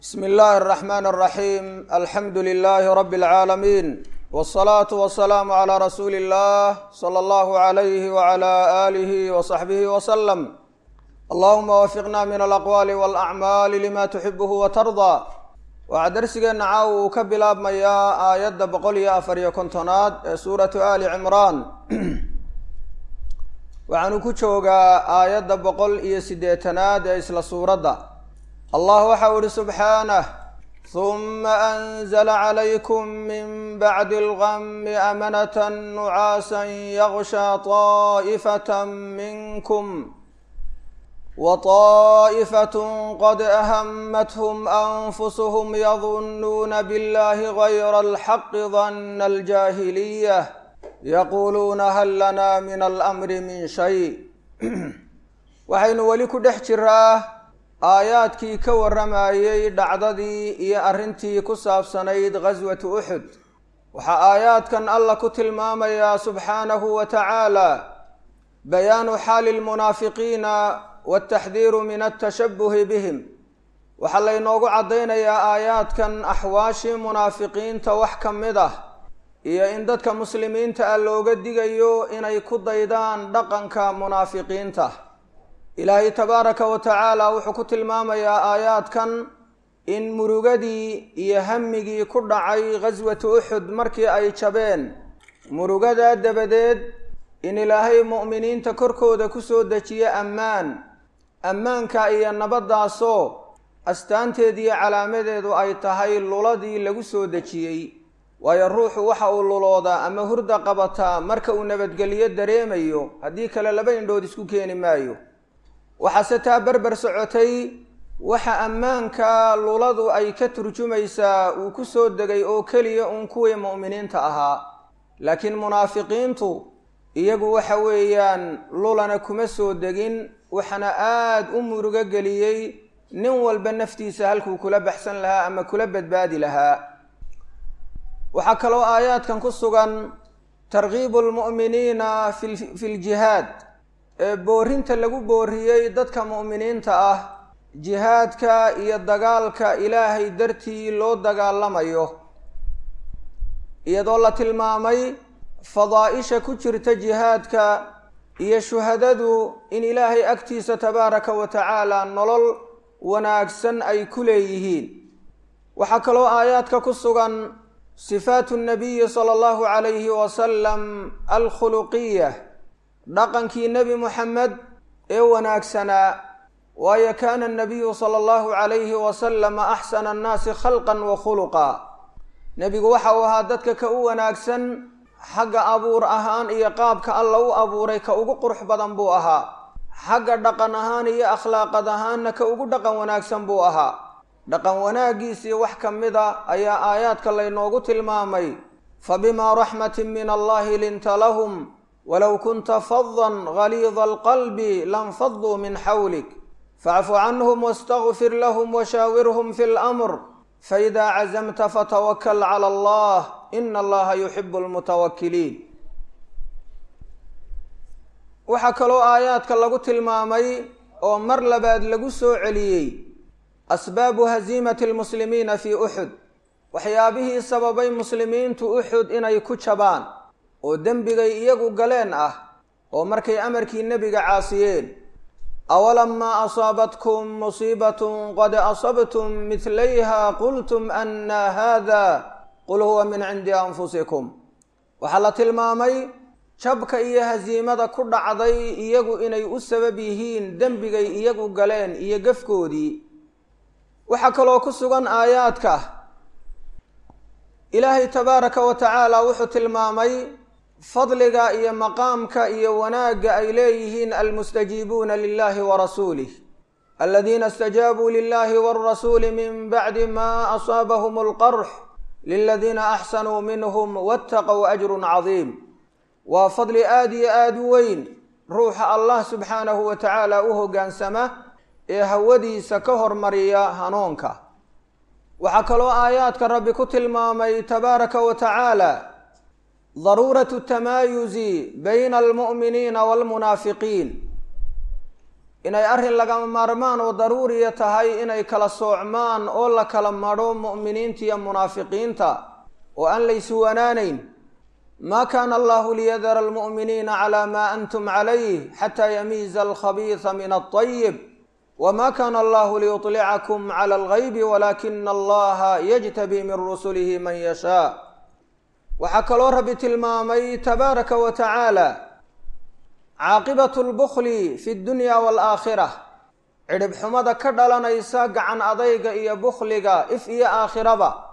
bsmi illaahi araxmaan araxiim alxamdu lilaahi rabbi alcaalamiin wsalaatu wasalaamu calaa rasuuli illah sala allahu alayhi wala aalihi wasaxbihi wasalam allahuma wafiqna min alaqwaali walacmaali lima tuxibuhu watardaa waxaa darsigeenna caawa uu ka bilaabmayaa aayadda boqol iyo afar iyo kontonaad ee suuratu ali cimraan waxaanu ku joogaa aayadda boqol iyo siddeetanaad ee isla suuradda allah waxau ihi subxaanah huma anzla calaykum min bacdi algami amanata nucaasa yagsha طaa'ifata minkum وطائفة qad أhmتhm أnfushm yظunuuna bاllahi غayr الxaq ظن الجاhilية yaquluuna hal lana min alأmri min shay waxaynu weli ku dhex jiraa aayaadkii ka warramayey dhacdadii iyo arrintii ku saabsanayd gaswatu uxud waxaa aayaadkan alla ku tilmaamayaa subxaanahu wa tacaala bayaanu xaali lmunaafiqiina wataxdiiru min altashabuhi bihim waxaa laynoogu caddaynayaa aayaadkan axwaashii munaafiqiinta wax ka mid ah iyo in dadka muslimiinta ah looga digayo inay ku daydaan dhaqanka munaafiqiinta ilaahay tabaaraka wa tacaala wuxuu ku tilmaamayaa aayaadkan in murugadii iyo hamigii ku dhacay ghaswatu uxud markii ay jabeen murugadaa dabadeed in ilaahay mu'miniinta korkooda kusoo dejiye ammaan ammaanka iyo nabaddaasoo astaanteediiyo calaamadeedu ay tahay luladii lagu soo dejiyey waayo ruuxu waxa uu luloodaa ama hurda qabataa marka uu nabadgelyo dareemayo haddii kale laba indhood isku keeni maayo waxaase taa berber socotay waxa ammaanka luladu ay ka turjumaysaa uu ku soo degay oo keliya uun kuwii mu'miniinta ahaa laakiin munaafiqiintu iyagu waxa weeyaan lulana kuma soo degin waxaana aada u murugo geliyey nin walba naftiisa halkuu kula baxsan lahaa ama kula badbaadi lahaa waxaa kaloo aayaadkan ku sugan tarkiibu lmu'miniina fi fi ljihaad ee boorinta lagu booriyey dadka mu'miniinta ah jihaadka iyo dagaalka ilaahay dartii loo dagaalamayo iyadoo la tilmaamay fadaa-isha ku jirta jihaadka iyo shuhadadu in ilaahay agtiisa tabaaraka wa tacaala nolol wanaagsan ay ku leeyihiin waxaa kaloo aayaadka ku sugan sifaatu nabiyi sala allahu calayhi wasalam alkhuluqiya dhaqankii nebi moxamed ee wanaagsanaa waayo kaana nabiyu sala allahu calayhi wasalama axsana annaasi khalqan wa khuluqa nebigu waxa uu ahaa dadka ka u wanaagsan xagga abuur ahaan iyo qaabka alla u abuuray ka ugu qurux badan buu ahaa xagga dhaqan ahaan iyo akhlaaqad ahaanna ka ugu dhaqan wanaagsan buu ahaa dhaqan wanaaggiisii wax ka mid a ayaa aayaadka laynoogu tilmaamay fa bimaa raxmatin min allahi linta lahum walow kunta fadan galiida alqalbi lanfaduu min xawlik facfu canhum wastakfir lahum washaawirhum fi lamr faida cazamta fatawakal cala allah ina allaha yuxibu lmutawakiliin waxaa kaloo aayaadka lagu tilmaamay oo mar labaad lagu soo celiyey asbaabu haziimati lmuslimiina fii uxud waxyaabihii sababay muslimiintu uxud inay ku jabaan oo dembigay iyagu galeen ah oo markay amarkii nebiga caasiyeen awalamaa asaabatkum musiibatun qad asabtum midlayha qultum anna hada qul huwa min cindi anfusikum waxaa la tilmaamay jabka iyo hasiimada ku dhacday iyagu inay u sabab yihiin dembigay iyagu galeen iyo gefkoodii waxaa kaloo ku sugan aayaadka ilaahay tabaaraka wa tacaala wuxuu tilmaamay fadliga iyo maqaamka iyo wanaagga ay leeyihiin almustajiibuuna lilahi wa rasuulih aladiina istajaabuu lilahi wاlrasuuli min bacdi ma asaabahum اlqarx liladiina axsanuu minhm wاtaqow ajrun cadiim waa fadli aada iyo aada u weyn ruuxa allah subxaanahu wa tacaala u hoggaansama ee hawadiisa ka hormariya hanuunka waxaa kaloo aayaadka rabbi ku tilmaamay tabaaraka wa tacaala daruuratu tamaayuzi bayna almu'miniina waalmunaafiqiin inay arrin lagama maarmaan oo daruuriya tahay inay kala soocmaan oo la kala madho mu'miniinta iyo munaafiqiinta oo aan laysuwanaanayn ma kaana allahu liyadara almu'miniina calaa maa antum calayh xataa yamiiza alkhabiisa min altayib wma kana allahu liyuطlicakum clى algaybi walakina allaha yajtabi min rusulihi man yashaa waxaa kaloo rabbi tilmaamay tabaaraka wa tacaala caaqibat lbukli fi dunya waalaakhira cidhib xumada ka dhalanaysa gacan adayga iyo bukhliga if iyo aakhiraba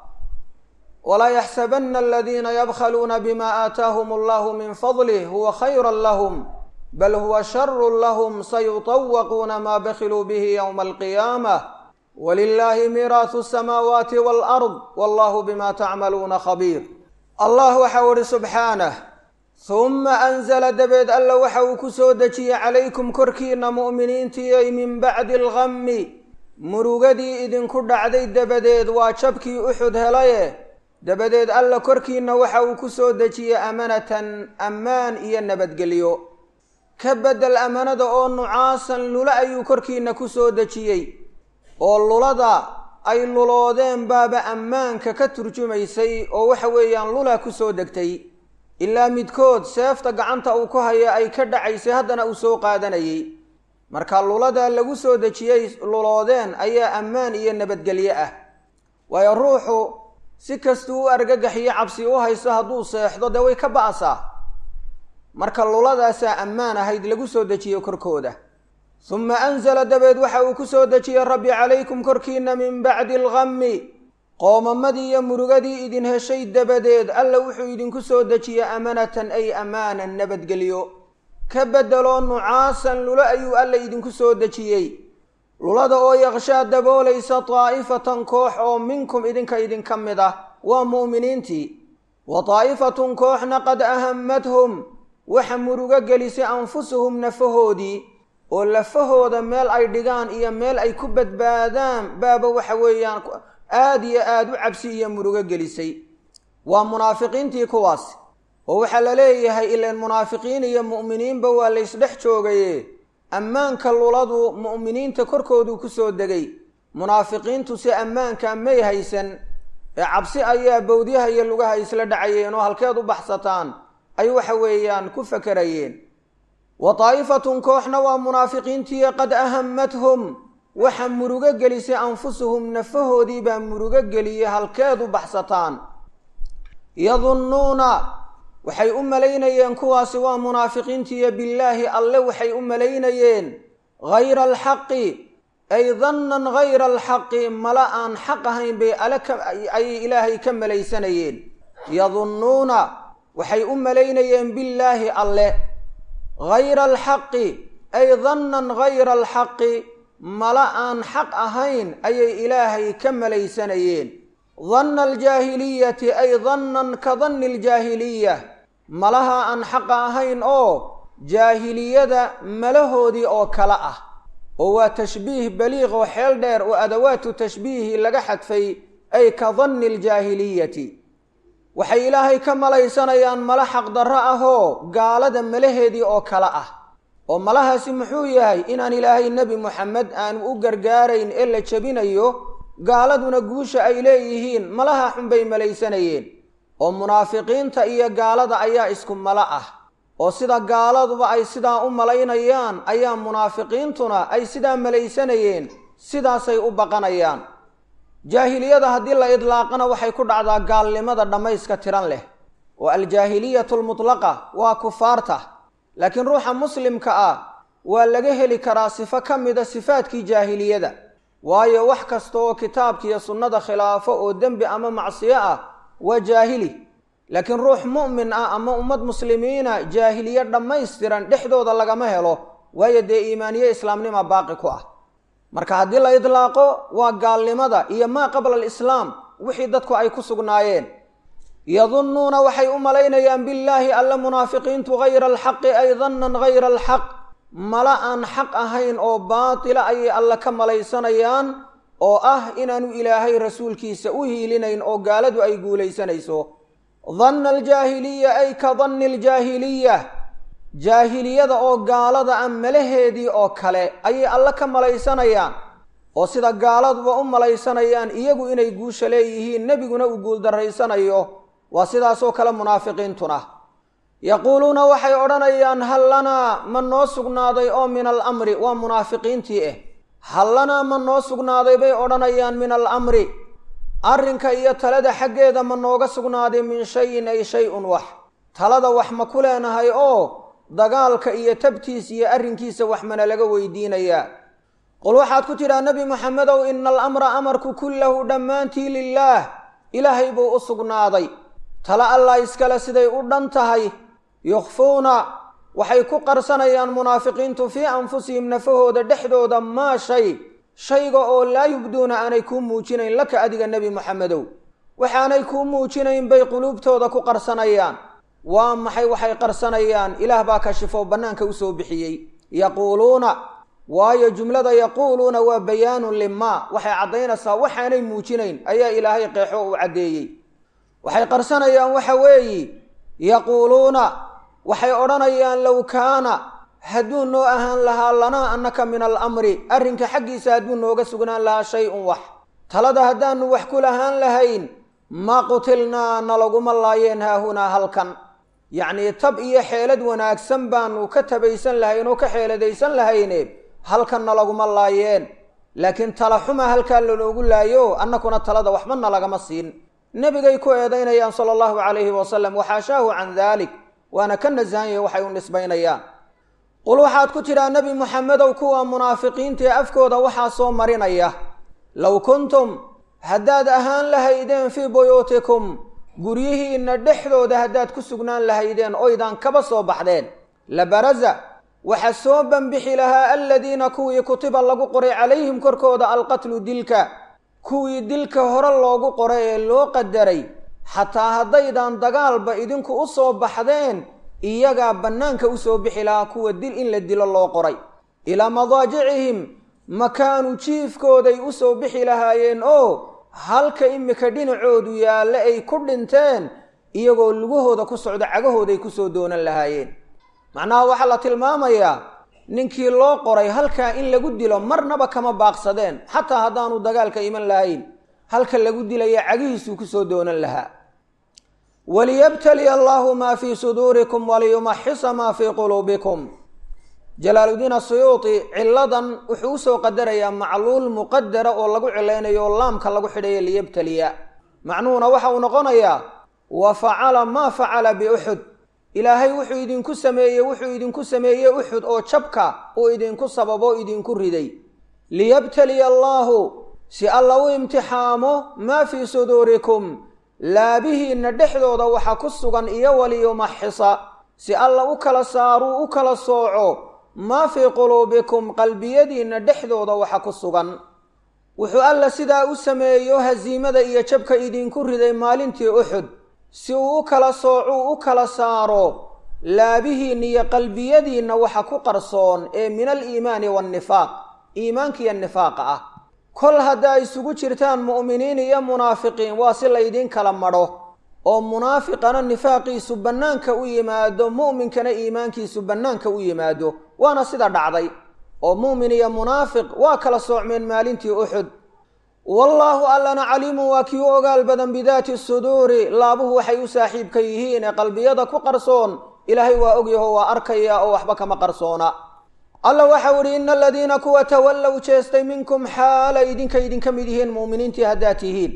walaa yaxsabana aladiina yabkhaluuna bima aataahum allahu min fadlih huwa khayra lahm bal huwa sharu lahm sayuطawaquuna maa bakiluu bihi ywma alqiyaamah walilahi miiraasu asamaawaati walard wallahu bima tacmaluuna khabiir allah waxau ihi subxaanah huma anzala dabeed alla waxa uu ku soo dejiyey calaykum korkiina mu'miniintiyay min bacdi algami murugadii idinku dhacday dabadeed waa jabkii uxud helaye dabadeed alla korkiina waxa uu ku soo dejiyey amanatan ammaan iyo nabadgelyo ka bedel amanada oo nucaasan lula ayuu korkiina ku soo dejiyey oo lulada ay luloodeen baaba ammaanka ka turjumaysay oo waxa weeyaan lula ku soo degtay ilaa midkood seefta gacanta uu ku haya ay ka dhacaysay haddana uu soo qaadanayay marka lulada lagu soo dejiyey luloodeen ayaa ammaan iyo nabadgelyo ah waayo ruuxu si kastuu u argagaxiyo cabsi u hayso hadduu seexdo dee way ka ba'saa marka luladaasaa ammaan ahayd lagu soo dejiyo korkooda suma anzala dabeed waxa uu ku soo dejiyey rabbi calaykum korkiina min bacdi algami qoomamadii iyo murugadii idin heshay dabadeed alla wuxuu idinku soo dejiyey amanatan ay amaanan nabadgelyo ka beddeloo nucaasan lulo ayuu alla idinku soo dejiyey lulada oo yaqshaa daboolaysa daa'ifatan koox oo minkum idinka idinka mid ah waa mu'miniintii wa daa'ifatun kooxna qad ahammadhum waxa murugo gelisay anfusuhum nafahoodii oo lafahooda meel ay dhigaan iyo meel ay ku badbaadaan baaba waxa weeyaan aada iyo aada u cabsi iyo murugo gelisay waa munaafiqiintii kuwaas oo waxaa la leeyahay ilaan munaafiqiin iyo mu'miniinba waa laysdhex joogaye ammaanka luladu mu'miniinta korkooduu ku soo degay munaafiqiintu si ammaanka may haysan ee cabsi ayaa bowdyaha iyo lugaha isla dhacayeen oo halkeed u baxsataan ay waxa weeyaan ku fakerayeen wa daa'ifatun kooxna waa munaafiqiintii qad ahammathum waxa murugo gelisay anfusuhum nafahoodii baa murugo geliyey halkeed u baxsataan yadunnuuna waxay u malaynayeen kuwaasi waa munaafiqiintiiyo billaahi alle waxay u malaynayeen hayra alxaqi ay dannan hayra alxaqi mala aan xaq ahayn bay ale ayay ilaahay ka malaysanayeen yadunnuuna waxay u malaynayeen billaahi alle hayra alxaqi ay dannan hayra alxaqi mala aan xaq ahayn ayay ilaahay ka malaysanayeen danna aljaahiliyati ay dannan ka danni aljaahiliya malaha aan xaqa ahayn oo jaahiliyada malahoodii oo kale ah oo waa tashbiih baliiq oo xeel dheer oo adawaatu tashbiihi laga xadfay ay ka danni aljaahiliyati waxay ilaahay ka malaysanayaan mala xaqdarro ahoo gaalada malaheedii oo kale ah oo malahaasi muxuu yahay inaan ilaahay nebi moxamed aanu u gargaarayn ee la jebinayo gaaladuna guusha ay leeyihiin malaha xun bay malaysanayeen oo munaafiqiinta iyo gaalada ayaa isku malo ah oo sida gaaladuba ay sidaa u malaynayaan ayaa munaafiqiintuna ay sidaa malaysanayeen sidaasay u baqanayaan jaahiliyada haddii la idlaaqana waxay ku dhacdaa gaalnimada dhammayska tiran leh oo aljaahiliyatu almutlaqa waa kufaarta laakiin ruuxa muslimka ah waa laga heli karaa sifo ka mida sifaadkii jaahiliyada waayo wax kasta oo kitaabkiiyo sunnada khilaafo oo dembi ama macsiyo ah waa jaahili laakiin ruux mu'min ah ama ummad muslimiina jaahiliye dhammaystiran dhexdooda lagama helo waayo dee iimaaniye islaamnima baaqi ku ah marka haddii la idlaaqo waa gaalnimada iyo maa qabla alislaam wixii dadku ay ku sugnaayeen yadunnuuna waxay u malaynayaan billaahi alle munaafiqiintu hayra alxaqi ay dannan hayra alxaq mala aan xaq ahayn oo baatila ayay alle ka malaysanayaan oo ah inaanu ilaahay rasuulkiisa u hiilinayn oo gaaladu ay guulaysanayso danna aljaahiliya ay ka danni aljaahiliya jaahiliyada oo gaalada a malaheedii oo kale ayay alle ka malaysanayaan oo sida gaaladuba u malaysanayaan iyagu inay guusha leeyihiin nebiguna uu guuldarraysanayo waa sidaasoo kale munaafiqiintuna yaquuluuna waxay odhanayaan hal lanaa ma noo sugnaaday oo min alamri waa munaafiqiintii ah hal lanaa ma noo sugnaaday bay odhanayaan min alamri arrinka iyo talada xaggeeda ma nooga sugnaaday min shayin ay shay-un wax talada wax ma ku leenahay oo dagaalka iyo tabtiis iyo arrinkiisa wax mana laga weydiinayaa qul waxaad ku tidhaa nebi moxamedow ina alamra amarku kullahu dhammaantii lilaah ilaahay buu u sugnaaday tala allah iskale siday u dhan tahay yukhfuuna waxay ku qarsanayaan munaafiqiintu fii anfusihim nafahooda dhexdooda maa shay shayga oo laa yubduuna aanay kuu muujinayn laka adiga nebi moxamedow waxaanay kuu muujinayn bay quluubtooda ku qarsanayaan waa maxay waxay qarsanayaan ilaah baa kashifo bannaanka usoo bixiyey yaquuluuna waayo jumlada yaquuluuna waa bayaanun limaa waxay caddaynaysaa waxaanay muujinayn ayaa ilaahay qeexo uu caddeeyey waxay qarsanayaan waxa weeyi yaquuluuna waxay odhanayaan low kaana hadduu noo ahaan lahaa lanaa annaka min alamri arrinka xaggiisa hadduu nooga sugnaan lahaa shay-un wax talada haddaanu wax ku lahaan lahayn ma qutilnaa nalaguma laayeen haahunaa halkan yacnii tab iyo xeelad wanaagsan baanu ka tabaysan lahayn oo ka xeeladaysan lahayne halkan nalaguma laayeen laakiin tala xuma halkaa lanoogu laayo annakuna talada waxba nalagama siin nebigay ku eedaynayaan sala allahu calayhi wasalam waxaashaahu can daalik waana ka nasahan yahay waxay u nisbaynayaan qul waxaad ku tidhaa nebi moxamedow kuwa munaafiqiintaee afkooda waxaa soo marinaya low kuntum haddaad ahaan lahaydeen fii buyuutikum guryihiinna dhexdooda haddaad ku sugnaan lahaydeen oydaan kaba soo baxdeen labaraza waxa soo banbixi lahaa aladiina kuwii kutiba lagu qoray calayhim korkooda alqatlu dilka kuwii dilka hore loogu qoray ee loo qadaray xataa haddaydan dagaalba idinku u soo baxdeen iyagaa bannaanka usoo bixi lahaa kuwa dil in la dilo loo qoray ilaa madaajicihim makaanu jiifkooday usoo bixi lahaayeen oo halka imika dhinacoodu yaalle ay ku dhinteen iyagoo lugahooda ku socdo cagahooday kusoo doonan lahaayeen macnaha waxaa la tilmaamayaa ninkii loo qoray halkaa in lagu dilo marnaba kama baaqsadeen xataa haddaanu dagaalka iman lahayn halka lagu dilaya cagihiisuu kusoo doonan lahaa waliyabtaliya allahu maa fii suduurikum waliyumaxisa maa fii quluubikum jalaaludiin asuyuuti ciladan wuxuu usoo qadarayaa macluul muqadara oo lagu cilaynayo oo laamka lagu xidhayo liyabtaliya macnuhuna waxa uu noqonayaa wa facala maa facala biuxud ilaahay wuxuu idinku sameeyey wuxuu idinku sameeyey uxud oo jabka uu idinku sababo idinku riday liyabtaliya allaahu si alla u imtixaamo maa fii suduurikum laabihiinna dhexdooda waxa ku sugan iyo waliyumaxisa si alla u kala saaruu u kala sooco maa fii quluubikum qalbiyadiinna dhexdooda waxa ku sugan wuxuu alla sidaa u sameeyo hasiimada iyo jabka idinku riday maalintii uxud si uu u kala soocuu u kala saaro laabihiinna iyo qalbiyadiinna waxa ku qarsoon ee min aliimaani waannifaaq iimaankiiyo nifaaqa ah kol haddaa isugu jirtaan mu'miniin iyo munaafiqiin waa si laydin kala madho oo munaafiqana nifaaqiisu bannaanka u yimaado mu'minkana iimaankiisu bannaanka u yimaado waana sida dhacday oo mu'min iyo munaafiq waa kala soocmeen maalintii uxud wallaahu allana caliimun waa kii u ogaal badan bidaati suduuri laabuhu waxay u saaxiibka yihiin ee qalbiyada ku qarsoon ilaahay waa ogyaho waa arkaya oo waxba kama qarsoona alla waxau idhi ina aladiina kuwa tawallow jeestay minkum xaala idinka idinka mid yihiin mu'miniintii haddaad tihiin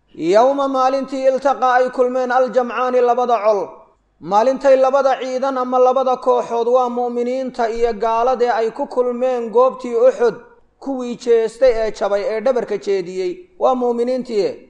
yowma maalintii iltaqaa ay kulmeen aljamcaani labada col maalintay labada ciidan ama labada kooxood waa mu'miniinta iyo gaaladee ay ku kulmeen goobtii uxud kuwii jeestay ee jabay ee dhabarka jeediyey waa mu'miniintii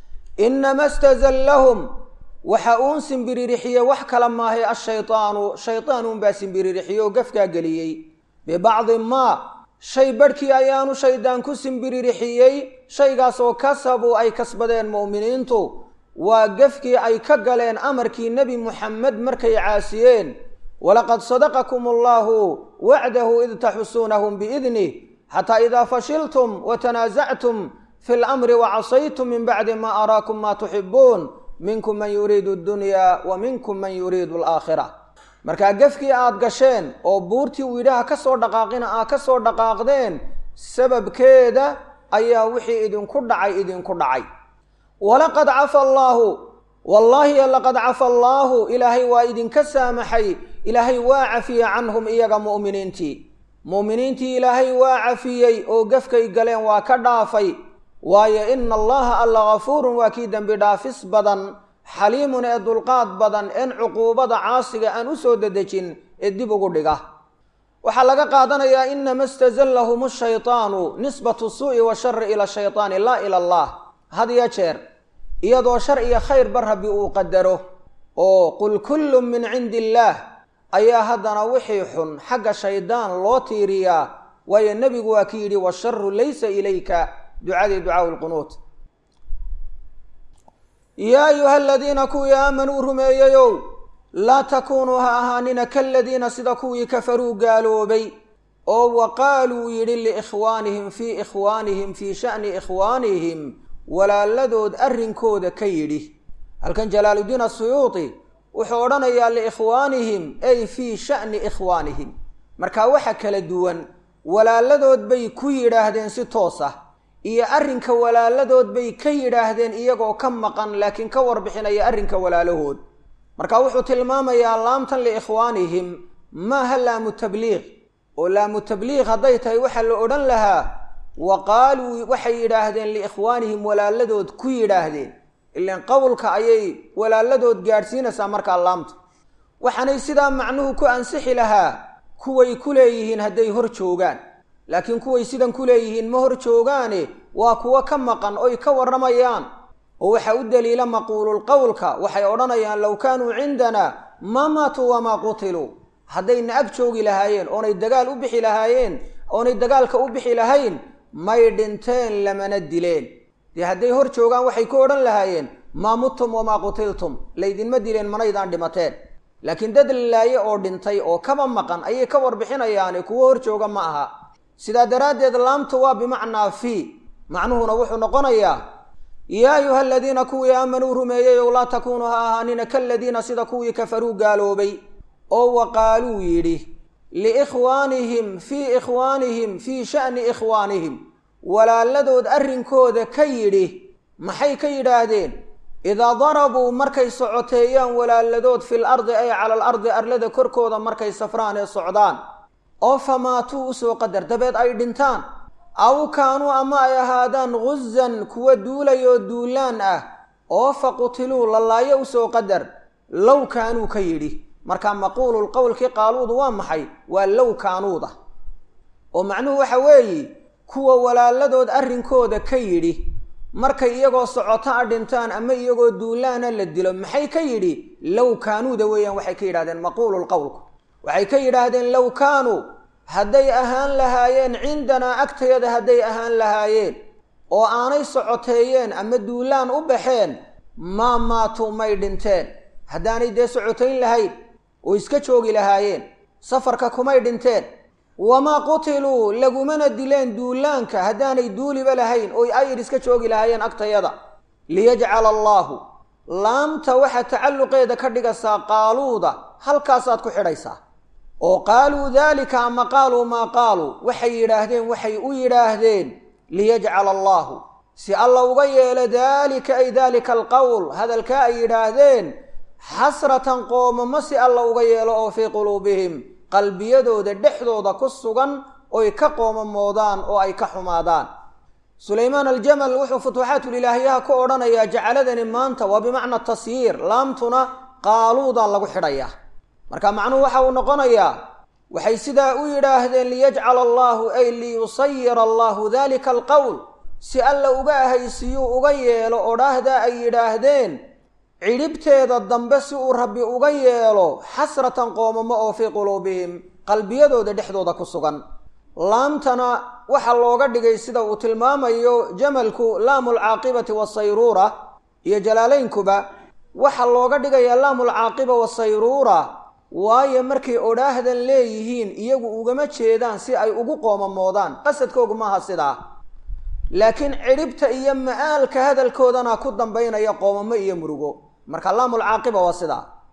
inama stazallahum waxa uun simbiririxiyey wax kala maahay ashaydaanu shaydaan uunbaa simbiririxiyey oo gafkaa geliyey bibacdi maa shay badhkii ayaanu shaydaan ku simbiririxiyey shaygaas oo kasabuu ay kasbadeen mu'miniintu waa gefkii ay ka galeen amarkii nebi muxamed markay caasiyeen walaqad sadaqakum allahu wacdahu id taxusuunahum biidnih xataa idaa fashiltum watanaasactum fi lamri wacasaytum min bacdi ma araakum ma tuxibuun minkum man yuriidu addunya wa minkum man yuriidu alaakhira markaa gefkii aada gasheen oo buurtii uu yidhaha ka soo dhaqaaqina aa ka soo dhaqaaqdeen sababkeeda ayaa wixii idinku dhacay idinku dhacay walaqad cafa allaahu wallaahi laqad cafa allaahu ilaahay waa idinka saamaxay ilaahay waa cafiye canhum iyaga mu'miniintii mu'miniintii ilaahay waa cafiyey oo gefkay galeen waa ka dhaafay waayo ina allaha alla gafuurun waa kii dembi dhaafis badan xaliimun ee dulqaad badan een cuquubada caasiga aan u soo dedejin ee dib ugu dhiga waxaa laga qaadanayaa inama stazallahum shaytaanu nisbatu suu'i washari ila shaytaani laa ila allah had ya jeer iyadoo shar iyo khayrba rabbi uu qadaro oo qul kullun min cindi illaah ayaa haddana wixii xun xagga shaydaan loo tiiriyaa waayo nebigu waa ki yidhi washaru laysa ilayka ducadii ducaau lqunuut yaa ayuha aladiina kuwii aamanuu rumeeyeyow laa takuunuu ha ahaanina kaladiina sida kuwii kafaruu gaaloobay oo wa qaaluu yidhi liikhwaanihim fii ikhwaanihim fii sha'ni ikhwaanihim walaaladood arrinkooda ka yidhi halkan jalaaluddiin asuyuuti wuxuu odhanayaa liikhwaanihim ay fii sha'ni ikhwaanihim markaa waxa kala duwan walaaladood bay ku yidhaahdeen si toos ah iyo arrinka walaaladood bay ka yidhaahdeen iyagoo ka maqan laakiin ka warbixinaya arrinka walaalahood marka wuxuu tilmaamayaa laamtan liikhwaanihim maaha laamu tabliiq oo laamu tabliiq hadday tahay waxaa la odhan lahaa wa qaaluu waxay yidhaahdeen liikhwaanihim walaaladood ku yidhaahdeen ilan qowlka ayay walaaladood gaadhsiinaysaa markaa laamta waxaanay sidaa macnuhu ku ansixi lahaa kuway ku leeyihiin hadday hor joogaan laakiin kuway sidan ku leeyihiin ma hor joogaane waa kuwo ka maqan oy ka warramayaan oo waxaa u daliila maquululqowlka waxay odhanayaan low kaanuu cindanaa maa maatuu wamaa qutiluu haddayna ag joogi lahaayeen oonay dagaal u bixi lahaayeen oonay dagaalka u bixi lahayn may dhinteen lamana dileen dee hadday hor joogaan waxay ku odhan lahaayeen maa muttum wamaa qutiltum laydinma dileen manaydaan dhimateen laakiin dad lalaaye oo dhintay oo kaba maqan ayay ka warbixinayaane kuwo hor jooga ma aha sidaa daraaddeed laamtu waa bimacnaa fii macnuhuna wuxuu noqonayaa yaa ayuha aladiina kuwii aamanuu rumeeyey ow laa takuunuu ha ahaanina kaladiina sida kuwii kafaruu gaaloobay oo wa qaaluu yidhi liikhwaanihim fii ikhwaanihim fii sha'ni ikhwaanihim walaaladood arrinkooda ka yidhi maxay ka yidhaahdeen idaa darabuu markay socoteeyaan walaaladood fil ardi ay cala al ardi arlada korkooda markay safraan ee socdaan oo famaatuu usoo qadar dabeed ay dhintaan aw kaanuu ama ay ahaadaan guzan kuwa duulayoo duulaan ah oo fa qutiluu lalaayo usoo qadar low kaanuu ka yidhi markaa maquulul qowlkii qaaluudu waa maxay waa low kaanuuda oo macnuhu waxa weeye kuwa walaaladood arrinkooda ka yidhi markay iyagoo socoto a dhintaan ama iyagoo duulaana la dilo maxay ka yidhi low kaanuuda weeyaan waxay ka yidhahdeen maquulul qowlku waxay ka yidhaahdeen low kaanuu hadday ahaan lahaayeen cindanaa agtayada hadday ahaan lahaayeen oo aanay socoteeyeen ama duulaan u baxeen maa maatuu may dhinteen haddaanay dee socotayn lahayn oo iska joogi lahaayeen safarka kumay dhinteen wamaa qutiluu lagumana dileen duulaanka haddaanay duuliba lahayn oo ayr iska joogi lahaayeen agtayada liyajcala allaahu laamta waxaa tacalluqeeda ka dhigaysaa qaaluuda halkaasaad ku xidhaysaa oo qaaluu daalika ama qaaluu maa qaaluu waxay yidhaahdeen waxay u yidhaahdeen liyajcala allaahu si alla uga yeelo daalika ay daalika alqowl hadalkaa ay yidhaahdeen xasratan qoomamo si alla uga yeelo oo fii quluubihim qalbiyadooda dhexdooda ku sugan oy ka qoomamoodaan oo ay ka xumaadaan sulaymaan aljamal wuxuu futuuxaatulilaahiyaha ku odhanayaa jacaladani maanta waa bimacna tasyiir laamtuna qaaluudaa lagu xidhayaa marka macnuhu waxa uu noqonayaa waxay sidaa u yidhaahdeen liyajcala allaahu ay liyusayira allaahu dalika alqowl si alla uga ahaysiyuu uga yeelo odhaahdaa ay yidhaahdeen cidhibteeda dambe si uu rabbi uga yeelo xasratan qoomamo oo fii quluubihim qalbiyadooda dhexdooda ku sugan laamtana waxaa looga dhigay sida uu tilmaamayo jamalku laamu alcaaqibati wasayruura iyo jalaalaynkuba waxaa looga dhigayaa laamu alcaaqiba wasayruura waayo markay odhaahdan leeyihiin iyagu ugama jeedaan si ay ugu qoomamoodaan qasadkoogu maaha sidaa laakiin cidhibta iyo ma'aalka hadalkoodana ku dambaynaya qoomamo iyo murugo marka laamulcaaqiba waa sidaa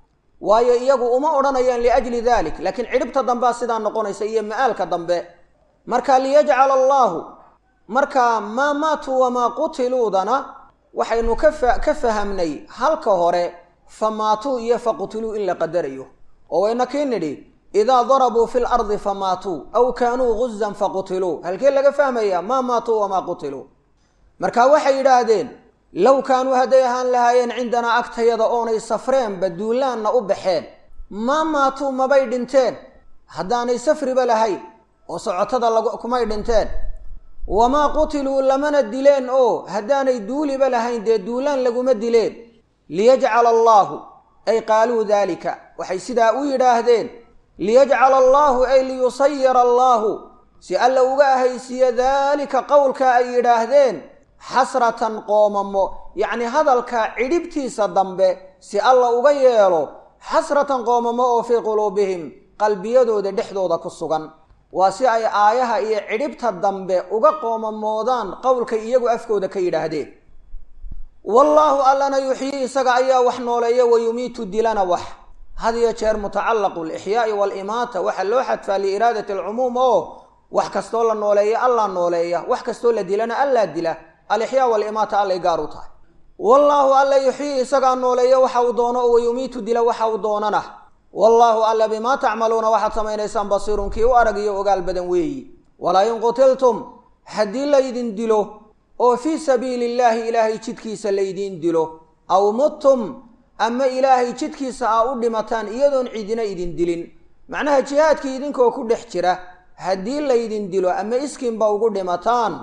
waayo iyagu uma odhanayaan liajli dalik laakiin cidhibta dambea sidaa noqonaysa iyo ma'aalka dambe marka liyajcala allaahu marka maa maatuu wamaa qutiluudana waxaynu ka fahamnay halka hore fa maatuu iyo fa qutiluu in la qadarayo oo wayna kii nidhi idaa darabuu fi lardi fa maatuu aw kaanuu guzan fa qutiluu halkee laga fahmaya maa maatuu wamaa qutiluu marka waxay yidhaahdeen low kaanuu hadday ahaan lahaayeen cindanaa agtayada oonay safreenba duulaanna u baxeen maa maatuu mabay dhinteen haddaanay safriba lahayn oo socotada kumay dhinteen wamaa qutiluu lamana dileen oo haddaanay duuliba lahayn dee duulaan laguma dileen liyajcala allaahu ay qaaluu daalika waxay sidaa u yidhaahdeen liyajcala allaahu ay liyusayira allaahu si alla uga ahaysiiyo daalika qowlka ay yidhaahdeen xasratan qoomamo yacni hadalka cidhibtiisa dambe si alla uga yeelo xasratan qoomamo oo fii quluubihim qalbiyadooda dhexdooda ku sugan waa si ay aayaha iyo cidhibta dambe uga qoomamoodaan qowlkay iyagu afkooda ka yidhaahdeen wallaahu allana yuxyii isaga ayaa wax nooleeya wa yumiitu dilana wax had iyo jeer mutacallaqu lixyaai waalimaata waxaa loo xadfaa liiraadati alcumuum oo wax kastoo la nooleeya allaa nooleeya wax kastoo la dilana allaa dila alixyaa waalimaata allay gaar u tahay wallaahu alla yuxyii isagaa nooleeya waxa uu doono oo wayumiitu dila waxa uu doonana wallaahu alla bimaa tacmaluuna waxaad samaynaysaan basiirun kii u arag iyo ogaal badan weeyi walaa in qutiltum haddii laydin dilo oo fii sabiili illaahi ilaahay jidkiisa laydiin dilo aw muttum ama ilaahay jidkiisa aa u dhimataan iyadoon cidina idin dilin macnaha jihaadkii idinkoo ku dhex jira haddii laydin dilo ama iskiinba ugu dhimataan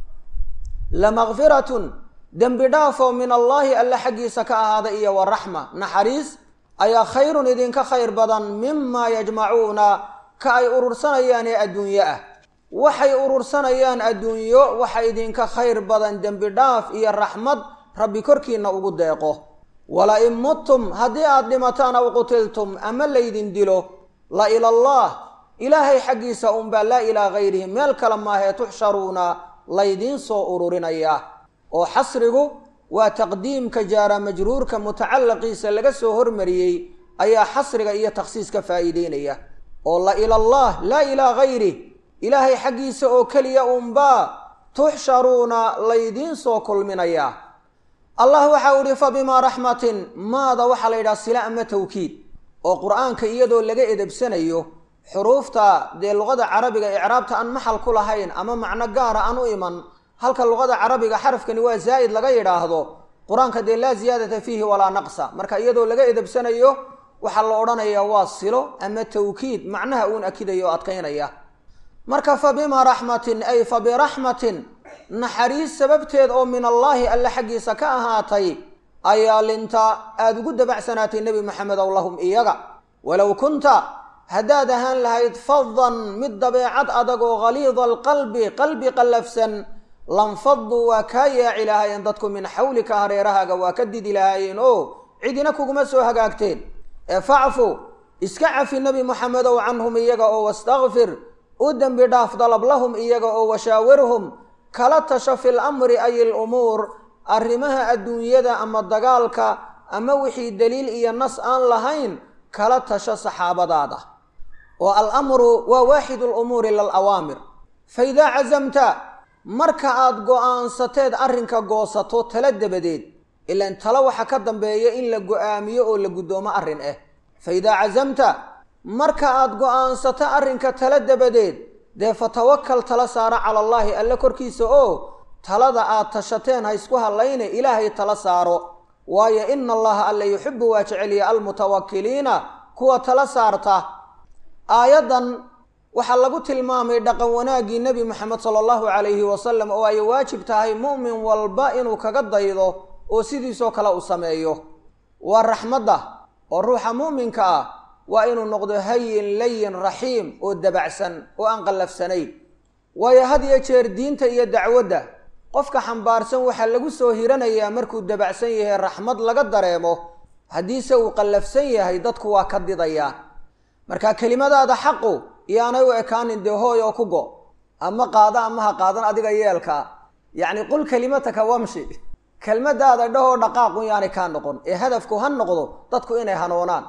lamakfiratun dembi dhaafoo min allaahi alle xaggiisa ka ahaada iyo wa raxma naxariis ayaa khayrun idinka khayr badan mimaa yajmacuuna ka ay urursanayaan ee adduunyo ah waxay urursanayaan adduunyo waxa idinka khayr badan dembi dhaaf iyo raxmad rabbi korkiinna ugu deeqo wala in muttum haddii aad dhimataan aw qutiltum ama laydin dilo la ilallaah ilaahay xaggiisa unbaa laa ilaa hayrihi meel kale maahee tuxsharuuna laydiin soo ururinaya oo xasrigu waa taqdiimka jaara majruurka mutacallaqiisa laga soo hormariyey ayaa xasriga iyo takhsiis ka faa'iideynaya oo la ilallaah laa ilaa hayrih ilaahay xaggiisa oo keliya unbaa tuxsharuuna laydiin soo kulminaya allah waxau ihi fa bimaa raxmatin maada waxaa la yidhaha sila ama tawkiid oo qur-aanka iyadoo laga edebsanayo xuruufta dee luqada carabiga icraabta aan maxal ku lahayn ama macno gaara aan u iman halka luqada carabiga xarafkani waa zaa'id laga yidhaahdo qur-aanka dee laa ziyaadata fiihi walaa naqsa marka iyadoo laga edebsanayo waxaa la odhanayaa waa silo ama tawkiid macnaha uun akidayo o adkaynaya marka fa bimaa raxmatin ay fa biraxmatin naxariis sababteed oo min allaahi alle xaggiisa ka ahaatay ayaa linta aada ugu dabacsanaatay nebi maxamedow lahum iyaga walow kunta haddaad ahaan lahayd fadan mid dabeecad adag oo haliida alqalbi qalbi qallafsan lanfaduu waa kaa yaaci lahaayeen dadku min xawlika hareerahaaga waa ka didi lahaayeen oo cidina kuguma soo hagaagteen ee facfu iska cafi nebi moxamedow canhum iyaga oo wastakfir u dembi dhaaf dalab lahum iyaga oo washaawirhum kala tasho fil amri ay ilumuur arrimaha adduunyada ama dagaalka ama wixii daliil iyo nas aan lahayn kala tasho saxaabadaada oo alamru waa waaxidu lumuuri lalawaamir fa idaa casamta marka aad go-aansateed arrinka goosato tala dabadeed ilaan talo waxa ka dambeeya in la go-aamiyo oo la guddoomo arrin ah fa idaa casamta marka aad go-aansato arrinka tala dabadeed dee fatawakal tala saara cala allaahi alle korkiisa oo talada aad tashateen ha isku hadlayne ilaahay tala saaro waayo ina allaha alla yuxibu waa jeceliya almutawakiliina kuwa tala saarta aayaddan waxaa lagu tilmaamay dhaqan wanaaggii nebi moxamed sala allahu calayhi wasalam oo ay waajib tahay mu'min walba inuu kaga daydo oo sidiisoo kale u sameeyo waa raxmadda oo ruuxa mu'minka ah waa inuu noqdo hayin layin raxiim oo dabacsan oo aan qallafsanayn waayo had iyo jeer diinta iyo dacwadda qofka xambaarsan waxaa lagu soo hiranayaa markuu dabacsan yahay raxmad laga dareemo haddiise uu qallafsan yahay dadku waa ka didayaan marka kelimadaada xaqu iyaanay u ekaanin dee hooy oo ku go ama qaado ama ha qaadan adiga yeelkaa yacni qul kelimataka wamshi kelmadaada dhahoo dhaqaaqun yaanay kaa noqon ee hadafku ha noqdo dadku inay hanoonaan